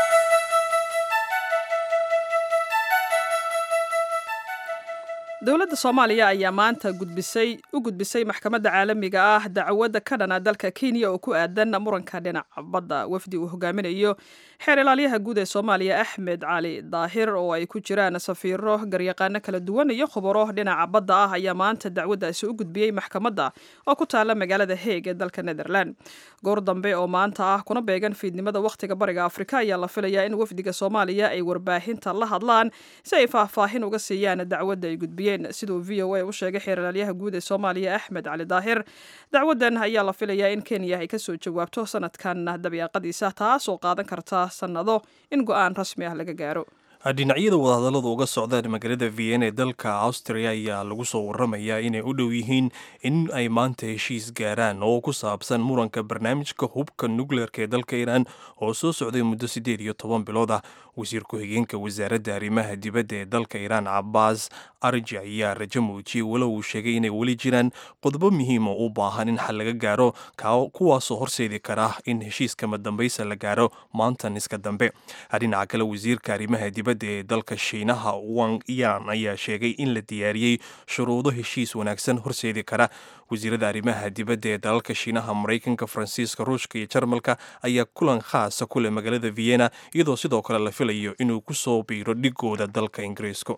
dowladda dowladda soomaaliya ayaa maanta gudbisay u gudbisay maxkamadda caalamiga ah dacwadda ka dhana dalka kenya oo ku aadan muranka dhinaca badda wafdi uu hogaaminayo xeer ilaalyaha guud ee soomaaliya axmed cali daahir oo ay ku jiraan safiiro garyaqaano kala duwan iyo khubaro dhinaca badda ah ayaa maanta dacwaddaasi u gudbiyey maxkamadda oo ku taala magaalada heeg ee dalka netherland goor dambe oo maanta ah kuna beegan fiidnimada wakhtiga bariga afrika ayaa la filayaa in wafdiga soomaaliya ay warbaahinta la hadlaan si ay faahfaahin uga siiyaan dacwadda ay gudbiyeen siduu v o a u sheegay xeer ilaalyaha guud ee soomaaliya axmed cali daahir dacwaddan ayaa la filayaa in kenya ay kasoo jawaabto sanadkan dabiiqadiisa taas oo qaadan karta sannado in go-aan rasmi ah laga gaaro dhinacyada wadahadalladu uga socdaan magaalada vienna ee dalka austria ayaa lagu soo waramayaa inay u dhow yihiin in ay maanta heshiis gaaraan oo ku saabsan muranka barnaamijka hubka nukleerka ee dalka iiraan oo soo socday muddo siddeed iyo toban bilood ah wasiir ku-xigeenka wasaaradda arrimaha dibadda ee dalka iiraan cabaas arji ayaa rajo muujiyey walow uu sheegay inay weli jiraan qodobo muhiima u baahan in xal laga gaaro kuwaasoo horseedi kara in heshiiskama dambaysa la gaaro maantan iska dambe dhinaca kale wasiirka arrimaha dibadda ee dalka shiinaha wang yan ayaa sheegay in la diyaariyey shuruudo heshiis wanaagsan horseedi kara wasiirada arrimaha dibadda ee dalalka shiinaha maraykanka faransiiska ruushka iyo jarmalka ayaa kulan khaasa ku leh magaalada vienna iyadoo sidoo kale la filayo inuu ku soo biiro dhigooda dalka ingiriiska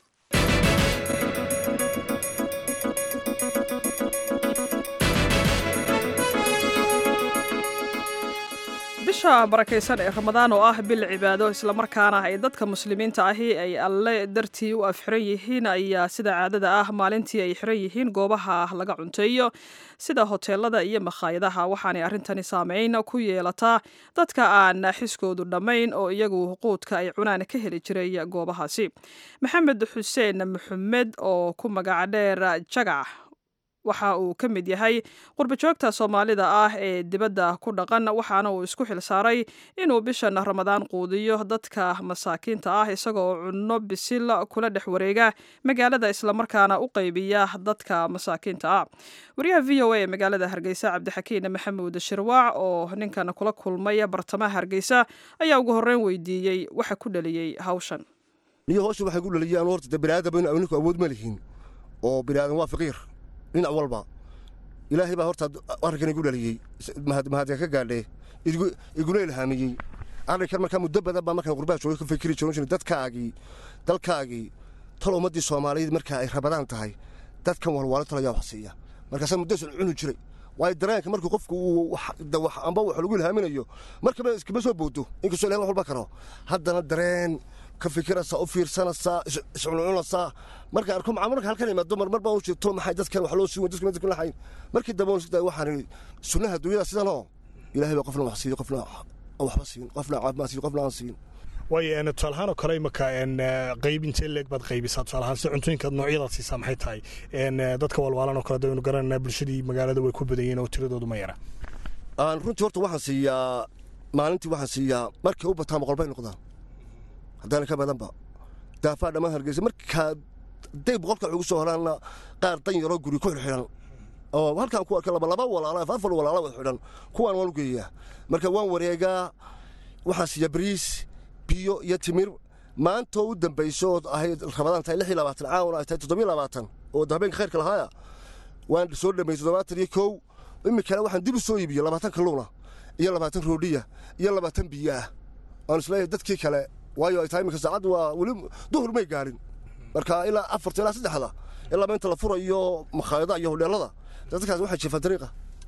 bisha barakaysan ee ramadaan oo ah bil cibaado islamarkaana ay dadka muslimiinta ahi ay alle dartii u afxiran yihiin ayaa sida caadada ah maalintii ay xiran yihiin goobaha laga cunteeyo sida hoteelada iyo makhaayadaha waxaanay arrintani saameyn ku yeelataa dadka aan xiskoodu dhammayn oo iyagu quudka ay cunaan ka heli jiray goobahaasi maxamed xuseen maxamed oo ku magac dheer jagac waxa uu ka mid yahay qurbajoogta soomaalida ah ee dibadda ku dhaqan waxaana uu isku xil saaray inuu bishan ramadaan quudiyo dadka masaakiinta ah isagoo cunno bisil kula dhex wareega magaalada islamarkaana u qaybiya dadka masaakiinta ah wariyaha v o a ee magaalada hargeysa cabdixakiin maxamuud shirwaac oo ninkan kula kulmay bartamaha hargeysa ayaa ugu horreyn weydiiyey waxa ku dhaliyey hawshan niyo hawsha waxay ku dhaliyaan horta de biniaadam in ninku awood ma lihiin oo biniaadan waa faqiir dhinac walba ilaahay baa horta arrinkan igu dhaliyey mahadka ka gaadhee iguna ilhaamiyey arrinkan markaa muddo badan baa markaan qurbaha joogay ka fikiri jirin dadkaagii dalkaagii tal ummaddii soomaaliyeed markaa ay rabadaan tahay dadkan walwaalo talayaa wax siiya markaasaa muddasan cuni jiray waayo dareenka markuu qofku uu amba wax lagu ilhaaminayo markaba iskama soo boodo inkastoo ilahay wax walba karo haddana dareen ka fikiraysaa u fiirsanaysaa iscuncunaysaa marka arko macaamulka halkan imaado marmar baan u jirto maxay dadkan wax loo siin dadkan dadkan lahayn markii dambe waxaan sunnaha dunyada sidanoo ilaahay baa qofna wax siiyo qofna waxba siin qofna caafimaad siin qofna aan siin waayo tusaalahaan oo kale imaka qayb intee leeg baad qaybisaa tusaalahaan si cuntooyinka noocyadaad siisaa maxay tahay dadka walwaalan oo kale daynu garananaa bulshadii magaalada way ku badan yihiin oo tiradoodu ma yara runtii horta waxaan siiyaa maalintii waxaan siiyaa markay u bataan boqol bay noqdaan haddana ka badanba daafaa dhammaan hargeysa markaa day boqolka ugu soo horaanna qaar dan yaroo guri ku xidhan oo halkaan ku arka laba laba walaala afar walaala wada xidhan kuwaan waan u geeyaa marka waan wareegaa waxaan siiyaa bariis biyo iyo timir maantoo u dambayso oo ahayd rabadaan tahay lix iyo labaatan caawan ay tahay toddobiyo labaatan oo habeenka khayrka lahaaya waan soo dhammayey toddobaatan iyo kow iminkana waxaan dib u soo iibiyey labaatan kalluuna iyo labaatan roodhiya iyo labaatan biyo ah aan isleeyahay dadkii kale waayo ay tahay iminka saacaddu waa weli duhur may gaarin marka ilaa afarta ilaa saddexda ilaa inta la furayo makhaayadaha iyo hodheelada dadkaas waxay jiifaan dariiqa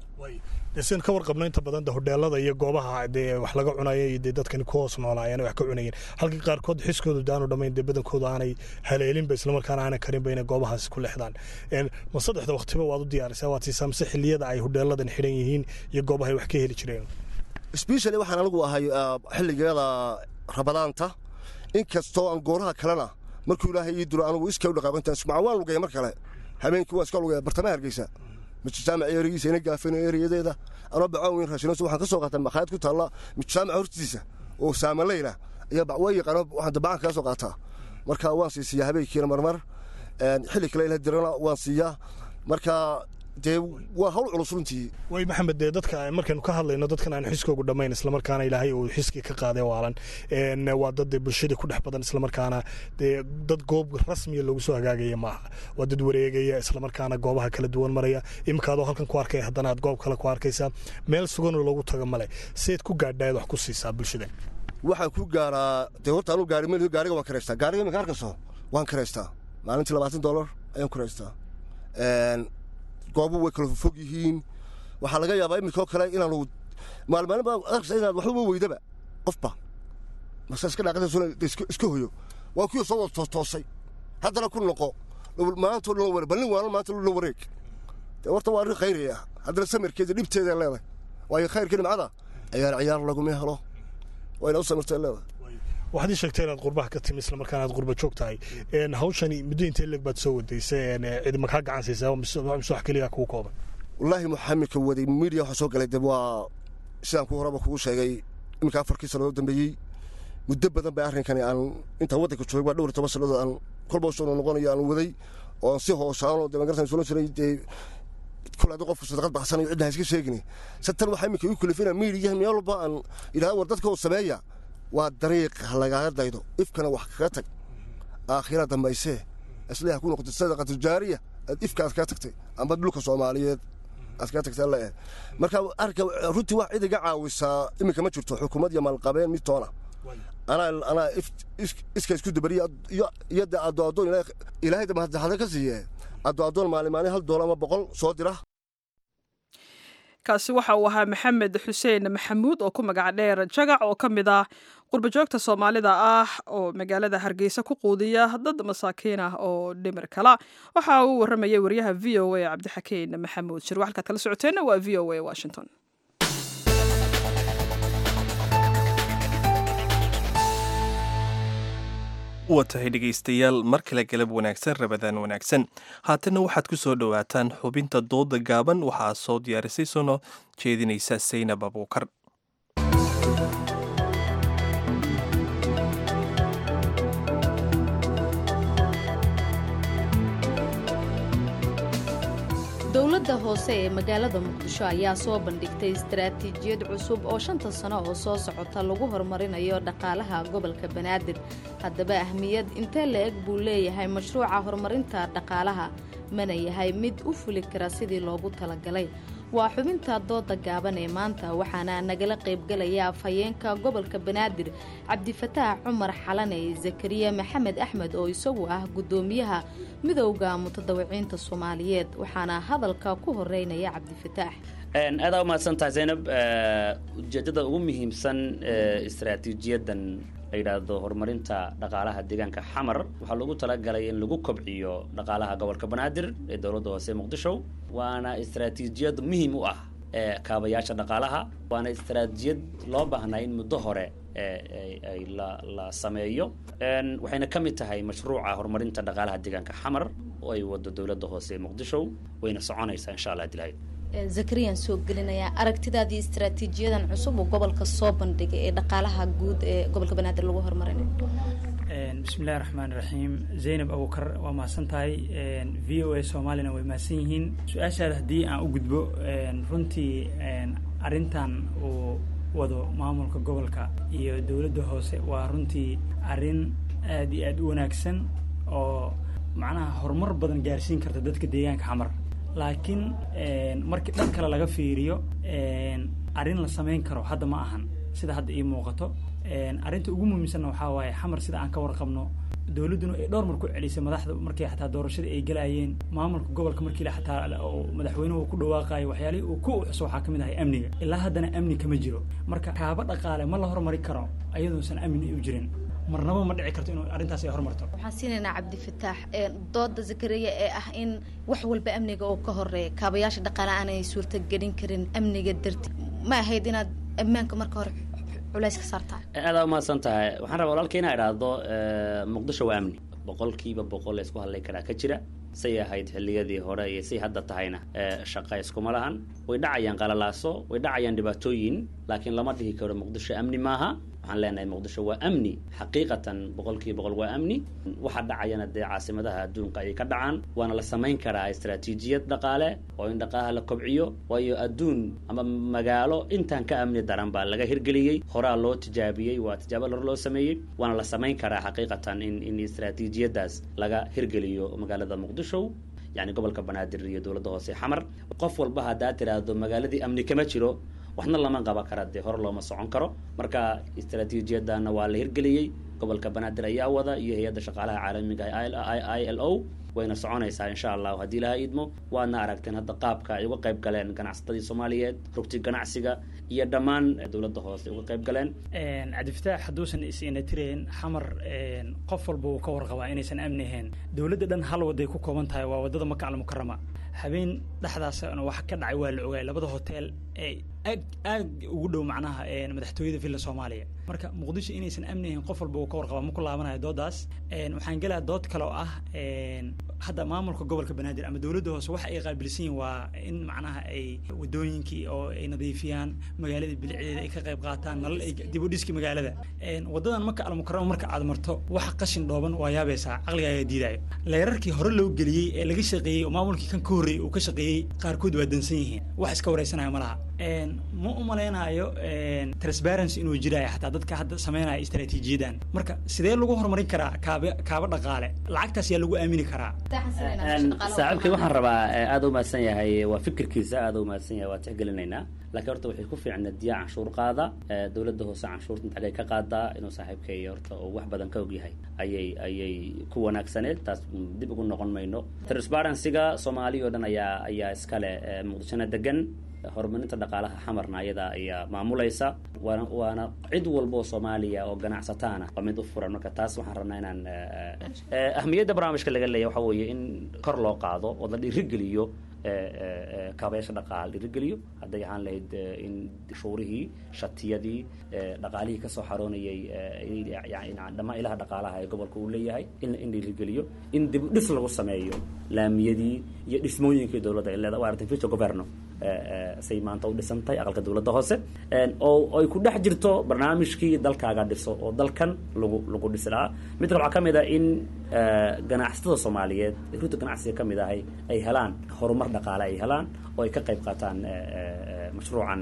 dee sidan ka warqabno inta badan de hodheelada iyo goobaha dee wax laga cunaya iyo dee dadkani ku hoos noolaayeen wax ka cunayeen halka qaarkood xiskoodu daanu dhammayn dee badankooda aanay haleelinba islamarkaana aanay karinba inay goobahaasi ku leexdaan ma saddexda waqtiba waad u diyaarisaa waad siisaa mise xilliyada ay hodheeladan xidhan yihiin iyo goobaha ay wax ka heli jireen sbeshali waxaan anigu ahay xilligeeda rabadaanta inkastoo aan gooraha kalena markuu ilaahay ii duro anigu iska u dhaqaaqintaan ismaca waan lugaya mar kale habeenkii waan iska lugaya bartamaha hargeysa mijaamac eerigiisa ina gaafino eeriyadeeda anoo bacaan weyn raashinos waxaan ka soo qaataa makhaayad ku taalla mijaamac hortiisa oo saamaleyla ayaa way yaqaano waxaan dabacaan kaga soo qaataa marka waan siisiyaa habeenkiina marmar xilli kale ila dirana waan siiyaa marka dee waa hawl culus runtii way maxamed dee dadka markaynu ka hadlayno dadkan aan xiskoogu dhammayn islamarkaana ilaahay uu xiskii ka qaaday waalan waa dad dee bulshada ku dhex badan islamarkaana dee dad goob rasmiya loogu soo hagaagaya maaha waa dad wareegaya islamarkaana goobaha kala duwan maraya iminka adoo halkan ku arkaya haddana aad goob kale ku arkaysaa meel suganoo loogu tago male seed ku gaadhaad wax ku siisaa bulshada waxaan ku gaaraa dee horta anuu gaari meel gaariga waan karaystaa gaariga iminka arkayso waan karaystaa maalintii labaatan dollar ayaan karaystaa goobu way kala fog yihiin waxaa laga yaabaa iminkoo kale inaanu maalmaalin baa arkaysa inaad waxba weydaba qofba marsa iska dhaaqata iska hoyo waa kuwii soo wada toostoosay haddana ku noqo maanta dhan wareeg ballin waalan maanta dhan wareeg dee horta waa arrin khayri ah haddana samirkeeda dhibteeda leedahay waayo khayrka nimcada ciyaar ciyaar laguma helo waa ina u samirtay leedahay waxaad ii sheegtay inaad qurbaha ka timi islamarkaana aad qurba joog tahay hawshani muddo intee leeg baad soo wadaysay cid makaa gacan saysaa mise wax keliya kugu kooban wallaahi muxamedka waday media waxaa soo galay de waa sidaan ku horaba kugu sheegay iminka afarkii sannadood dambeeyey muddo badan bay arrinkani aan intaan waddanka joogay waa dhowr iyo toban sannadood aan kolba soo noqonayo aan waday oo aan si hoosaano de magaratan sulan jiray dee kule haddii qofku sadaqad baxsanayo cidna ha iska sheegini se tan waxaa iminka igu kalifina miidiyaha meel walba aan idhahda war dadka oo sameeya waa dariiq lagaaga daydo ifkana wax kaga tag aakhira dambaysee isleeha ku noqotay sadaqatu jaariya aad ifka aad kaga tagtay amba dhulka soomaaliyeed aad kaga tagtay alle marka arrinka runtii wax cid iga caawisaa iminka ma jirto xukuumad iyo maalqabeen mid toona anaa anaa iska isku dabariya iyo de addo addoon ilaahay damahada ka siiye addo addoon maalin maalin hal doolar ama boqol soo dira kaasi waxa uu ahaa maxamed xuseen maxamuud oo ku magac dheer jagac oo ka mid ah qurbajoogta soomaalida ah oo magaalada hargeysa ku quudiya dad masaakiin ah oo dhimir kala waxa uu warramayay wariyaha v o a cabdixakiin maxamuud shir waxalkaad kala socoteenna waa v o a washington waa tahay dhegaystayaal mar kale galab wanaagsan rabadaan wanaagsan haatanna waxaad ku soo dhowaataan xubinta dooda gaaban waxaa soo diyaarisay sono jeedinaysa saynab abuukar dowladda hoose ee magaalada muqdisho ayaa soo bandhigtay istaraatiijiyad cusub oo shanta sano oo soo socota lagu horumarinayo dhaqaalaha gobolka banaadir haddaba ahmiyad intee la-eg buu leeyahay mashruuca horumarinta dhaqaalaha mana yahay mid u fuli kara sidii loogu talagalay waa xubinta dooda gaaban ee maanta waxaana nagala qaybgalaya afhayeenka gobolka banaadir cabdifataax cumar xalane zakariya maxamed axmed oo isagu ah guddoomiyaha midowda mutadawiciinta soomaaliyeed waxaana hadalka ku horeynaya cabdifataax aadaa u mahadsantahay zaynab ujeeddada ugu muhiimsan istaraatiijiyadan la yidhaahdo horumarinta dhaqaalaha deegaanka xamar waxaa loogu talagalay in lagu kobciyo dhaqaalaha gobolka banaadir ee dowladda hoose muqdisho waana istaraatiijiyad muhiim u ah ee kaabayaasha dhaqaalaha waana istaraatiijiyad loo baahnaa in muddo hore ay la sameeyo waxayna ka mid tahay mashruuca horumarinta dhaqaalaha deegaanka xamar oo ay wado dowladda hoose ee muqdisho wayna soconaysaa insha allah dilahayd zakariyaan soo gelinayaa aragtidaadii istaraatiijiyadan cusub oo gobolka soo bandhigay ee dhaqaalaha guud ee gobolka banaadir lagu horumarinayo bismillahi raxmaan raxiim zaynab abukar waa mahadsan tahay v o a soomaalina way mahadsan yihiin su-aashaada haddii aan u gudbo runtii arrintan uu wado maamulka gobolka iyo dowladda hoose waa runtii arrin aad iyo aad u wanaagsan oo macnaha horumar badan gaarsiin karta dadka deegaanka xamar laakiin markii dhan kale laga fiiriyo arrin la samayn karo hadda ma ahan sida hadda ii muuqato arrinta ugu muhiimsanna waxaa waaye xamar sida aan ka warqabno dowladduna ay dhowr mar ku celisay madaxda markii xataa doorashadii ay galayeen maamulka gobolka markii xataa madaxweynuhu ku dhawaaqayo waxyaalihii uu ku uxuso waxaa ka mid ahay amniga ilaa haddana amni kama jiro marka kaaba dhaqaale ma la hormari karo ayaduusan amni u jirin marnaba ma dhici karto inuu arrintaas ay hormarto waxaan siinaynaa cabdifataax dooda zakariya ee ah in wax walba amniga oo ka horeeya kaabayaasha dhaqaale aanay suurtagelin karin amniga darti ma ahayd inaad ammaanka marka hore culays ka saartaa aadaa umahadsan tahay waxaan rabaa walaalka inaa idhaahdo muqdisho waa amni boqolkiiba boqol isku hadlay karaa ka jira say ahayd xilliyadii hore iyo say hadda tahayna shaqa iskuma lahan way dhacayaan qalalaaso way dhacayaan dhibaatooyin laakiin lama dhihi karo muqdisho amni maaha waxaan leenahay muqdisho waa amni xaqiiqatan boqolkiiba boqol waa amni waxa dhacayana dee caasimadaha adduunka ayay ka dhacaan waana la samayn karaa istaraatiijiyad dhaqaale oo in dhaqaalaha la kobciyo waayo adduun ama magaalo intaan ka amni daran baa laga hirgeliyey horaa loo tijaabiyey waa tijaabo hor loo sameeyey waana la samayn karaa xaqiiqatan in in istaraatiijiyadaas laga hirgeliyo magaalada muqdisho yani gobolka banaadir iyo dowladda hoose xamar qof walba haddaa tiraahdo magaaladii amni kama jiro waxna lama qaba kara dee hore looma socon karo marka istaraatiijiyadana waa la hirgeliyey gobolka banaadir ayaa wada iyo hay-adda shaqaalaha caalamiga i l o wayna soconaysaa insha allahu haddii ilaha idmo waadna aragteen hadda qaabka ay uga qayb galeen ganacsatadii soomaaliyeed rugti ganacsiga iyo dhammaan dowladda hoose uga qayb galeen cabdifataax hadduusan is-ina tireen xamar qof walba uu ka warqabaa inaysan amni ahayn dowladda dhan hal waday ku kooban tahay waa waddada maka almukarama habeen dhexdaasna wax ka dhacay waa la ogaay labada hotel ee aad aad ugu dhow macnaha madaxtooyada villa soomaaliya marka muqdisho inaysan amni ahayn qof walba uu ka warqabaa ma ku laabanayo doodaas waxaan gelaa dood kale oo ah hadda maamulka gobolka banaadir ama dowladda hoose waxa ay qaabilsan yihin waa in macnaha ay wadooyinkii oo ay nadiifiyaan magaalada bilicdeeda ay ka qayb qaataan nalal ay dib u dhiski magaalada wadadan maka almukarama marka aad marto waxa qashin dhooban waa yaabaysaa caqliga ayaa diidayo leerarkii hore loo geliyey ee laga shaqeeyey oo maamulkii kan ka horreeyey uu ka shaqeeyey qaarkood waa dansan yihiin wax iska wareysanaya ma laha ma u malaynayo transparency inuu jiraayo xataa dadka hadda sameynaya istaraatiijiyadan marka sidee lagu horumarin karaa kaaba kaaba dhaqaale lacagtaas yaa lagu aamini karaa saaxiibkay waxaan rabaa aada u mahadsan yahay waa fikirkiisa aada u mahadsan yahay waa tixgelinaynaa laakiin horta waxay ku fiicneed diyaa canshuur qaada dowladda hoose canshuurta intagay ka qaadaa inuu saaxiibkay horta uu wax badan ka ogyahay ayay ayay ku wanaagsaneed taas dib ugu noqon mayno transparencyga soomaaliya oo dhan ayaa ayaa iskale muqdishona degan horumarinta dhaqaalaha xamarna ayada ayaa maamulaysa waana waana cid walba oo soomaaliya oo ganacsataana waa mid u furan marka taas waxaan rabnaa inaan ahmiyadda barnaamijka laga leeya waxa weeye in kor loo qaado oo la dhiirigeliyo kaabayaasha dhaqaal dhiirigeliyo hadday ahaan lahayd in shuurihii shatiyadii dhaqaalihii kasoo xaroonayay dhammaan ilaha dhaqaalaha ee gobolka uu leeyahay in in dhiirigeliyo in dib u dhis lagu sameeyo laamiyadii iyo dhismooyinkii dowladda ay leedahay waa artificial governo say maanta u dhisantahay aqalka dowladda hoose oo ay ku dhex jirto barnaamijkii dalkaaga dhiso oo dalkan lagu lagu dhisi lahaa mid kale waxaa ka mid ah in ganacsatada soomaaliyeed ruta ganacsiga ka mid ahay ay helaan horumar dhaqaale ay helaan oo ay ka qayb qaataan mashruucan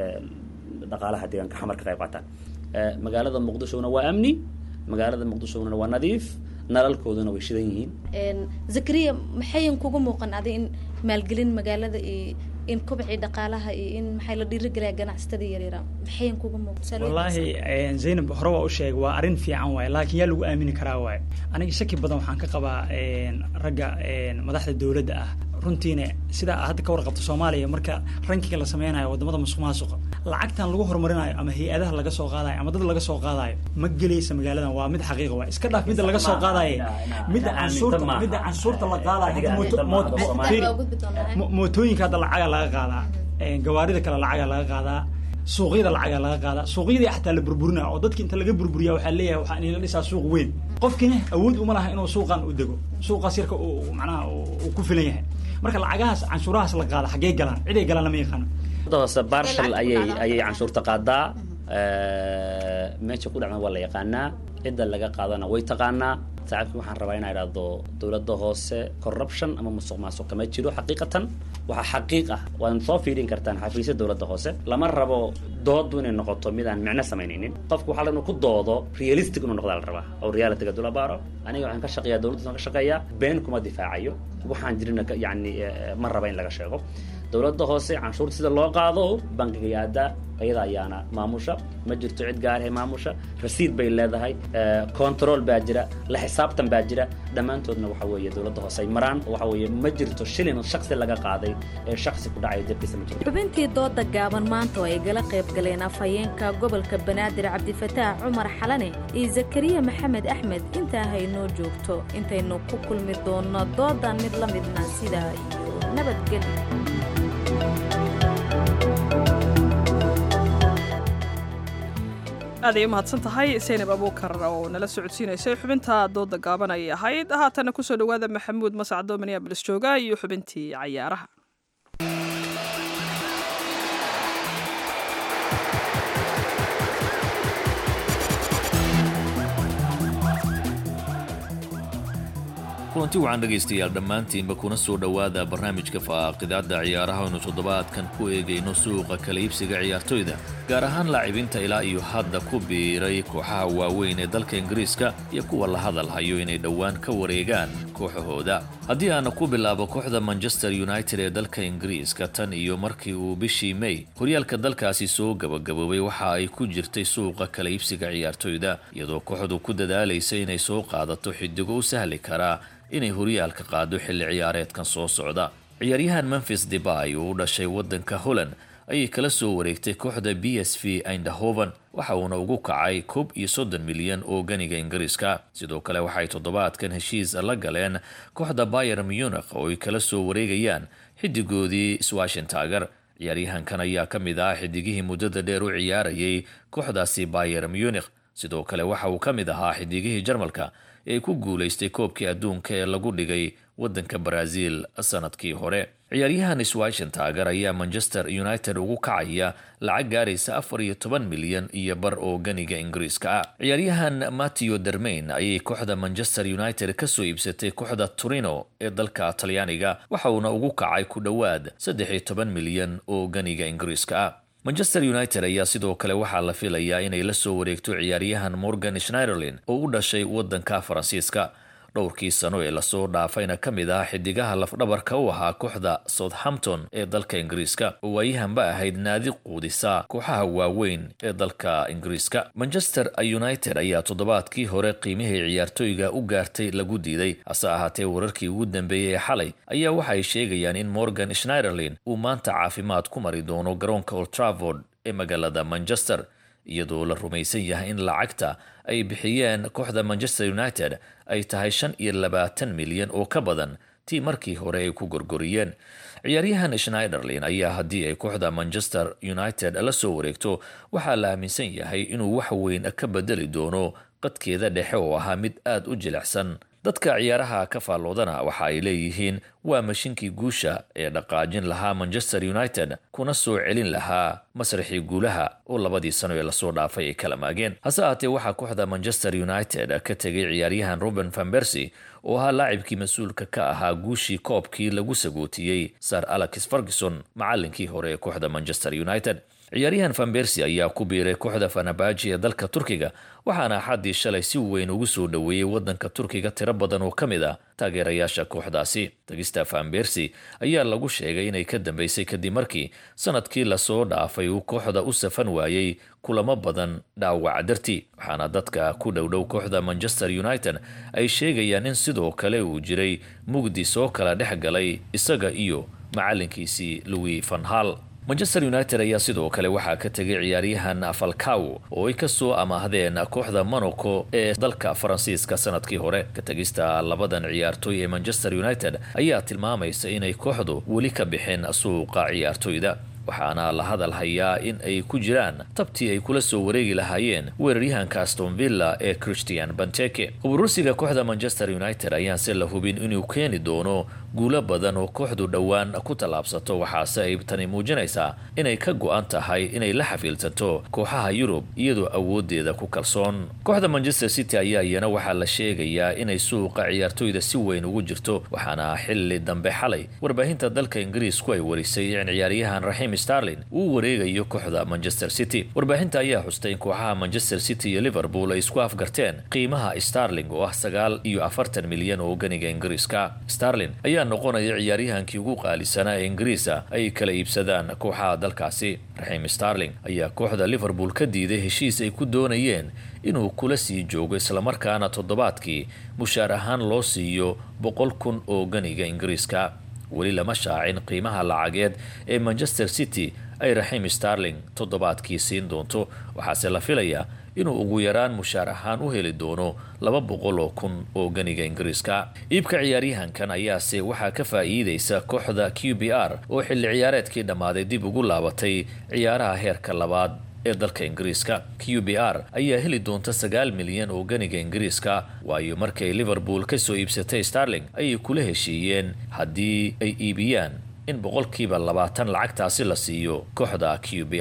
dhaqaalaha deegaanka xamar ka qayb qaataan magaalada muqdishona waa amni magaalada muqdishona waa nadiif nalalkooduna way shidan yihiin zakariya maxayan kuga muuqan adi in maalgelin magaalada iyo in kobcii dhaqaalaha iyo in maxay la dhiirigelaya ganacsatada yaryara maxayan kuga muuqan wallaahi zaynab hore waa u sheegay waa arrin fiican waaye laakiin yaa lagu aamini karaa waaye aniga shaki badan waxaan ka qabaa ragga madaxda dowladda ah runtiina sida hadda ka warqabto soomaaliya marka rankiga la sameynayo wadamada musuq maasuqa lacagtan lagu horumarinayo ama hay-adaha laga soo qaadayo ama dad laga soo qaadayo ma gelaysa magaaladan waa mid xaqiiqa waay iska dhaaf midda laga soo qaadaye midda canshuurta midda canshuurta la qaadayo mootooyinka hadda lacaga laga qaadaa gawaarida kale lacaga laga qaadaa suuqyada lacaga laga qaadaa suuqyadii xataa la burburinaya oo dadki inta laga burburiya waxaa leeyahay waxaa inla dhisaa suuq weyn qofkina awood uma laha inuu suuqan u dego suuqaas yarka macnaha uu ku filan yahay marka lacagahaas canshuurahaas la qaada xaggee galaan ciday galaan lama yaqaano hoose barshal ayay ayay canshuurta qaadaa meesha ku dhacna waa la yaqaanaa cidda laga qaadana way taqaanaa saaxiibkii waxaan rabaa inaa idhaahdo dowladda hoose corruption ama musuq maasuq kama jiro xaqiiqatan waxaa xaqiiq ah waad soo fiirin kartaan xafiisya dowladda hoose lama rabo doodu inay noqoto mid aan micno samaynaynin qofku waxaa inuu ku doodo realistic inuu noqdaa la rabaa oo realityga dula baaro aniga waxaan ka shaqeeyaa dowladda ka shaqeeyaa been kuma difaacayo waxaan jirina yani ma raba in laga sheego dowladda hoose canshuurta sida loo qaado bankiga yaada ayada ayaana maamusha ma jirto cid gaarahe maamusha rasiid bay leedahay control baa jira la xisaabtan baa jira dhammaantoodna waxa weeye dowladda hoose ay maraan waxa weeye ma jirto shilin shaksi laga qaaday ee shaksi ku dhacaya dabkiisa ma jirto xubintii dooda gaaban maanta oo ay gala qayb galeen afhayeenka gobolka banaadir cabdifataax cumar xalane iyo zakariya maxamed axmed intaa haynoo joogto intaynu ku kulmi doonno doodan mid la midna sidaa iyo nabadgelyo aaday u mahadsan tahay saynab abuukar oo nala socodsiinaysay xubinta dooda gaaban ayay ahayd haatana kusoo dhowaada maxamuud mascado minneabolis jooga iyo xubintii cayaaraha kulanti wacan dhegaystayaal dhammaantiinba kuna soo dhowaada barnaamijka faaqidaadda ciyaaraha aynu toddobaadkan ku eegayno suuqa kala iibsiga ciyaartoyda gaar ahaan laacibinta ilaa iyo hadda ku biiray kooxaha waaweyn ee dalka ingiriiska iyo kuwa la hadal hayo inay dhowaan ka wareegaan kooxahooda haddii aana ku bilaabo kooxda manchester united ee dalka ingiriiska tan iyo markii uu bishii may horyaalka dalkaasi soo gabagaboobay waxa ay ku jirtay suuqa kala iibsiga ciyaartoyda iyadoo kooxdu ku dadaalaysa inay soo qaadato xidigo u sahli karaa inay horyaalka qaado xilli ciyaareedkan soo socda ciyaaryahan memphis debay oo u dhashay waddanka holland ayay kala soo wareegtay kooxda b s v eindhoven waxa uuna ugu kacay koob iyo soddon milyan oo ganiga ingiriiska sidoo kale waxay toddobaadkan heshiis la galeen kooxda bayer munich oo ay kala soo wareegayaan xidigoodii swashentager ciyaaryahankan ayaa ka mid ah xidigihii muddada dheer u ciyaarayay kooxdaasi bayer munich sidoo kale waxa uu ka mid ahaa xidigihii jarmalka ee ku guulaystay koobkii adduunka ee lagu dhigay waddanka baraaziil sanadkii hore ciyaaryahan swashentager ayaa manchester united ugu kacaya lacag gaaraysa afar iyo toban milyan iyo bar oo ganiga ingiriiska ah ciyaaryahan mateo dermain ayay kooxda manchester united kasoo iibsatay kooxda turino ee dalka talyaaniga waxa uuna ugu kacay ku dhowaad saddex iyo toban milyan oo ganiga ingiriiska ah manchester united ayaa sidoo kale waxaa la filayaa inay la soo wareegto ciyaaryahan morgan schneiderlin oo u dhashay waddanka faransiiska dhowrkii sano ee lasoo dhaafayna ka mid ah xidigaha lafdhabarka u ahaa kooxda southampton ee dalka ingiriiska oo waayahanba ahayd naadi quudisa kooxaha waaweyn ee dalka ingiriiska manchester united ayaa toddobaadkii hore qiimihii ciyaartoyga u gaartay lagu diiday hase ahaatee wararkii ugu dambeeyey ee xalay ayaa waxay sheegayaan in morgan schneiderlin uu maanta caafimaad ku mari doono garoonka oltravord ee magaalada manchester iyadoo la rumaysan yahay in lacagta ay bixiyeen kooxda manchester united ay tahay shan iyo labaatan milyan oo ka badan tii markii hore ay ku gorgoriyeen ciyaaryahan schneiderlin ayaa haddii ay kooxda manchester united la soo wareegto waxaa la aaminsan yahay inuu wax weyn ka bedeli doono qadkeeda dhexe oo ahaa mid aada u jilicsan dadka ciyaaraha ka faalloodana waxa ay leeyihiin waa mashinkii guusha ee dhaqaajin lahaa manchester united kuna soo celin lahaa masraxii guulaha oo labadii sano ee lasoo dhaafay ay kala maageen hase ahaatee waxaa kooxda manchester united ka tegay ciyaaryahan ruben van bersy oo ahaa laacibkii mas-uulka ka ahaa guushii koobkii lagu sagootiyey sir alex ferguson macalinkii hore ee kooxda manchester united ciyaaryahan van bersy ayaa ku biiray kooxda fanabaji ee dalka turkiga waxaana axaddii shalay si weyn ugu soo dhoweeyey waddanka turkiga tiro badan oo ka mid ah taageerayaasha kooxdaasi tagista van bersy ayaa lagu sheegay inay ka dambeysay kadib markii sanadkii lasoo dhaafay uu kooxda u safan waayey kulamo badan dhaawac dartii waxaana dadka ku dhowdhow kooxda manchester united ay sheegayaan in sidoo kale uu jiray mugdi soo kala dhex galay isaga iyo macalinkiisii louis van hal manchester united ayaa sidoo kale waxaa ka tegay ciyaaryahan falcaw oo ay kasoo amaahdeen kooxda monaco ee dalka faransiiska sanadkii hore ka tegista labadan ciyaartooy ee manchester united ayaa tilmaamaysa inay kooxdu weli ka bixin suuqa ciyaartoyda waxaana la hadal hayaa in ay ku jiraan tabtii ay kula soo wareegi lahaayeen weeraryahanka aston villa ee christian banteke huburursiga kooxda manchester united ayaanse la hubin inuu keeni doono guulo badan oo kooxdu dhowaan ku tallaabsato waxaase ay tani muujinaysaa inay ka go-an tahay inay la xafiiltanto kooxaha yurub iyadoo awoodeeda ku kalsoon kooxda manchester city ayaa iyana waxaa la sheegayaa inay suuqa ciyaartoyda si weyn ugu jirto waxaana xili dambe xalay warbaahinta dalka ingiriisku ay warisay in ciyaaryahan raxiim starlin uu wareegayo kooxda manchester city warbaahinta ayaa xustay in kooxaha manchester city iyo liverpool ay isku afgarteen qiimaha starling oo ah sagaal iyo afartan milyan oo ganiga ingiriiska starlin ayaa noqonaya ciyaaryahankii ugu qaalisanaa ee ingiriisa ay kala iibsadaan kooxaha dalkaasi raxiim starling ayaa kooxda liverpool ka diiday heshiis ay ku doonayeen inuu kula sii joogo islamarkaana toddobaadkii mushaar ahaan loo siiyo boqol kun oo ganiga ingiriiska weli lama shaacin qiimaha lacageed ee manchester city ay raxiim starling toddobaadkii siin doonto waxaase la filayaa inuu ugu yaraan mushaar ahaan u heli doono laba boqol oo kun oo ganiga ingiriiska iibka ciyaaryahankan ayaase waxaa ka faa'iideysa kooxda q b r oo xilli ciyaareedkii dhammaaday dib ugu laabatay ciyaaraha heerka labaad ee dalka ingiriiska q b r ayaa heli doonta sagaal milyan oo ganiga ingiriiska waayo markay liverpool kasoo iibsatay starling ayay kula heshiiyeen haddii ay iibiyaan in boqolkiiba labaatan lacagtaasi la siiyo kooxda q b r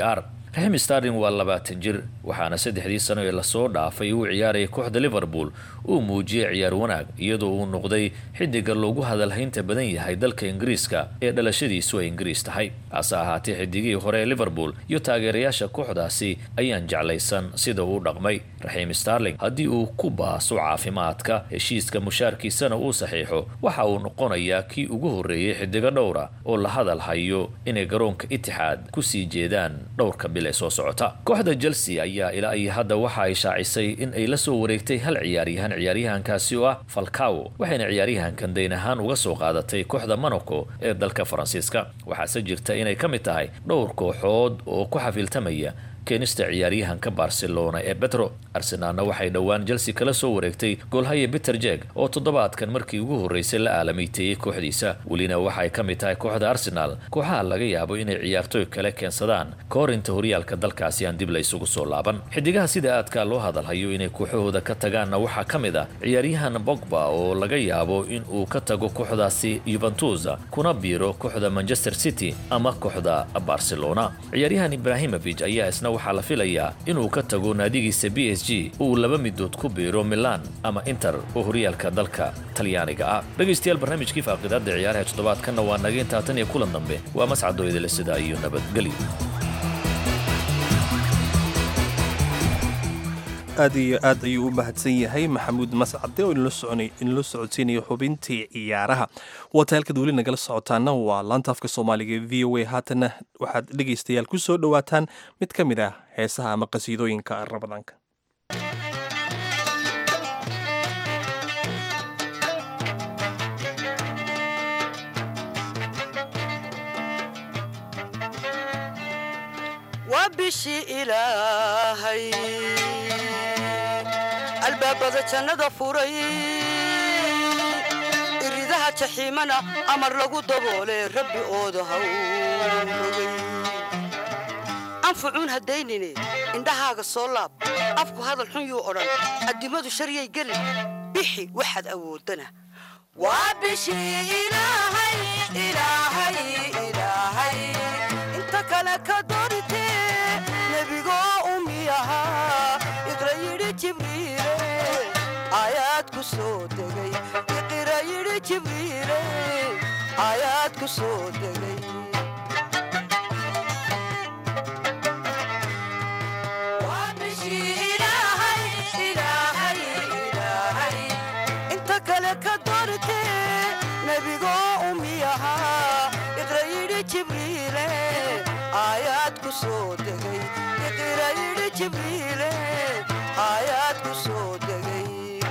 raxim starling waa labaatan jir waxaana saddexdii sano ee lasoo dhaafay uu ciyaarayay kooxda liverpool uu muujiyey ciyaar wanaag iyadoo uu noqday xidiga loogu hadalhaynta badan yahay dalka ingiriiska ee dhalashadiisu ay ingiriis tahay hase ahaatee xidigihii hore ee liverpool iyo taageerayaasha kooxdaasi ayaan jeclaysan sida uu dhaqmay raxiim starling haddii uu ku baaso caafimaadka heshiiska mushaarkiisana uu saxiixo waxa uu noqonayaa kii ugu horreeyey xidigo dhowra oo la hadal hayo inay garoonka itixaad kusii jeedaan dhowrka bil ee soo socota kooxda chelsea ayaa ilaa iyo hadda waxa ay shaacisay in ay la soo wareegtay hal ciyaaryahan ciyaaryahankaasi oo ah falcawo waxayna ciyaaryahankan dayn ahaan uga soo qaadatay kooxda monaco ee dalka faransiiska waxaase jirta inay ka mid tahay dhowr kooxood oo ku xafiltamaya keenista ciyaaryahanka barcelona ee betro arsenaalna waxay dhowaan chelsea kala soo wareegtay goolhaya peter jeg oo toddobaadkan markii ugu horreysay la aalamiiteeyey kooxdiisa welina waxay ka mid tahay kooxda arsenaal kooxaha laga yaabo inay ciyaartooy kale keensadaan ka hor inta horyaalka dalkaasi aan dib la isugu soo laaban xidigaha sida aadka loo hadalhayo inay kooxahooda ka tagaanna waxaa ka mid ah ciyaaryahan bogba oo laga yaabo in uu ka tago kooxdaasi yuventus kuna biiro kooxda manchester city ama kooxda barcelona ciyaaryahan ibrahimovic ayaa isna waxaa la filayaa inuu ka tago naadigiisa b s g uu laba midood ku biiro milan ama inter oo horyaalka dalka talyaaniga ah dhegaystayaal barnaamijkii faaqidaada ciyaaraha toddobaadkanna waa naga intaa tan iyo kulan dambe waa mascadoo idile sidaa iyo nabadgelyo aad iyo aad ayuu u mahadsan yahay maxamuud mascade oo inla socodsiinaya xubintii ciyaaraha waata halkaad weli nagala socotaana waa laantaafka soomaaliga e v o a haatana waxaad dhegaystayaal ku soo dhowaataan mid ka mid ah heesaha ama qasiidooyinka rabadaanka bishii ilaahay albaabada jannada furay iridaha jaxiimana amar lagu daboole rabbi ooda hawrogay anfucuun haddaynine indhahaaga soo laab afku hadal xun yuu odhan addimadu sharyay gelin bixi waxaad awoodana waa bishii ilaahay ilaahay ilaahay inta kale ka dorite nebigoo umiyahaa iqra yidhi jibriile aayaad ku soo degay iqra yidhi jibriile aayaad ku soo degay Waa bishii ilaahay, ilaahay, ilaahay. inta kale ka dorite nebigoo umiyahaa iqra yidhi jibriile aayaad ku soo degay iqra yidhi jibriile aayaad ku soo degay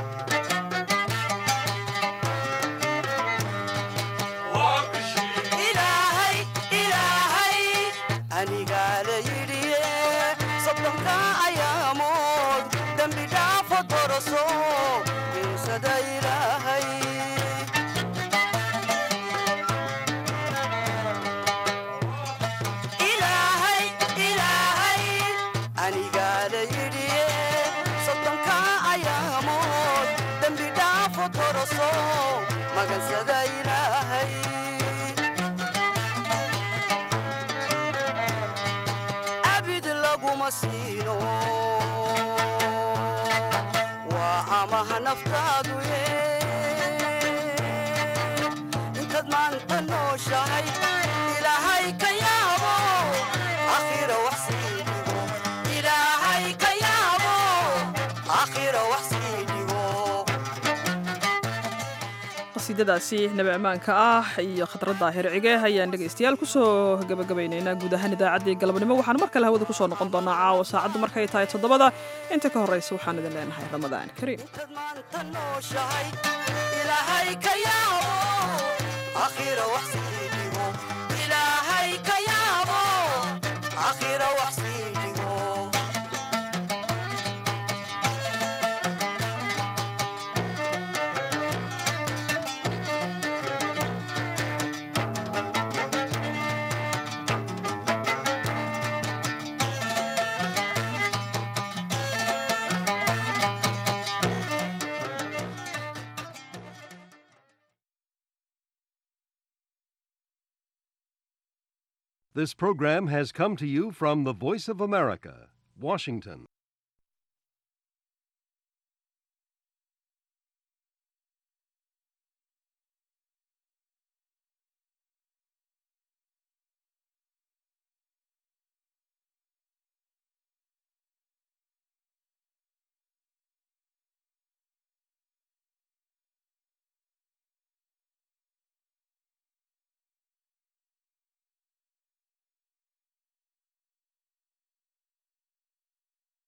ilaahay ilaahay anigaa la yidhiye soddonka ayaamood dembi dhaafo doroso dinsada ilaahay ilaahay ilaahay anigaa la yidhiye soddonka ayaamood dembi dhaafo doroso magansada ilaahay abid laguma siino waa amaha naftaadu ye intaad maanta nooshahay ilaahay ka yaabo akhira wax sii dhigo ilaahay ka yaabo akhira wax sii dhigo qasiidadaasi nabi ammaanka ah iyo khadradda hircige ayaan dhegaystayaal kusoo gabagabaynaynaa guud ahaan idaacaddii galabnimo waxaan mar kale hawada kusoo noqon doonaa caawa saacaddu markay tahay toddobada inta ka horraysa waxaan idin leenahay ramadaan kariim nooshahay ilaahay ka yaabo akhira wax sii dhigo ilaahay ka yaabo akhira wax sii dhigo This program has come to you from the Voice of America, Washington.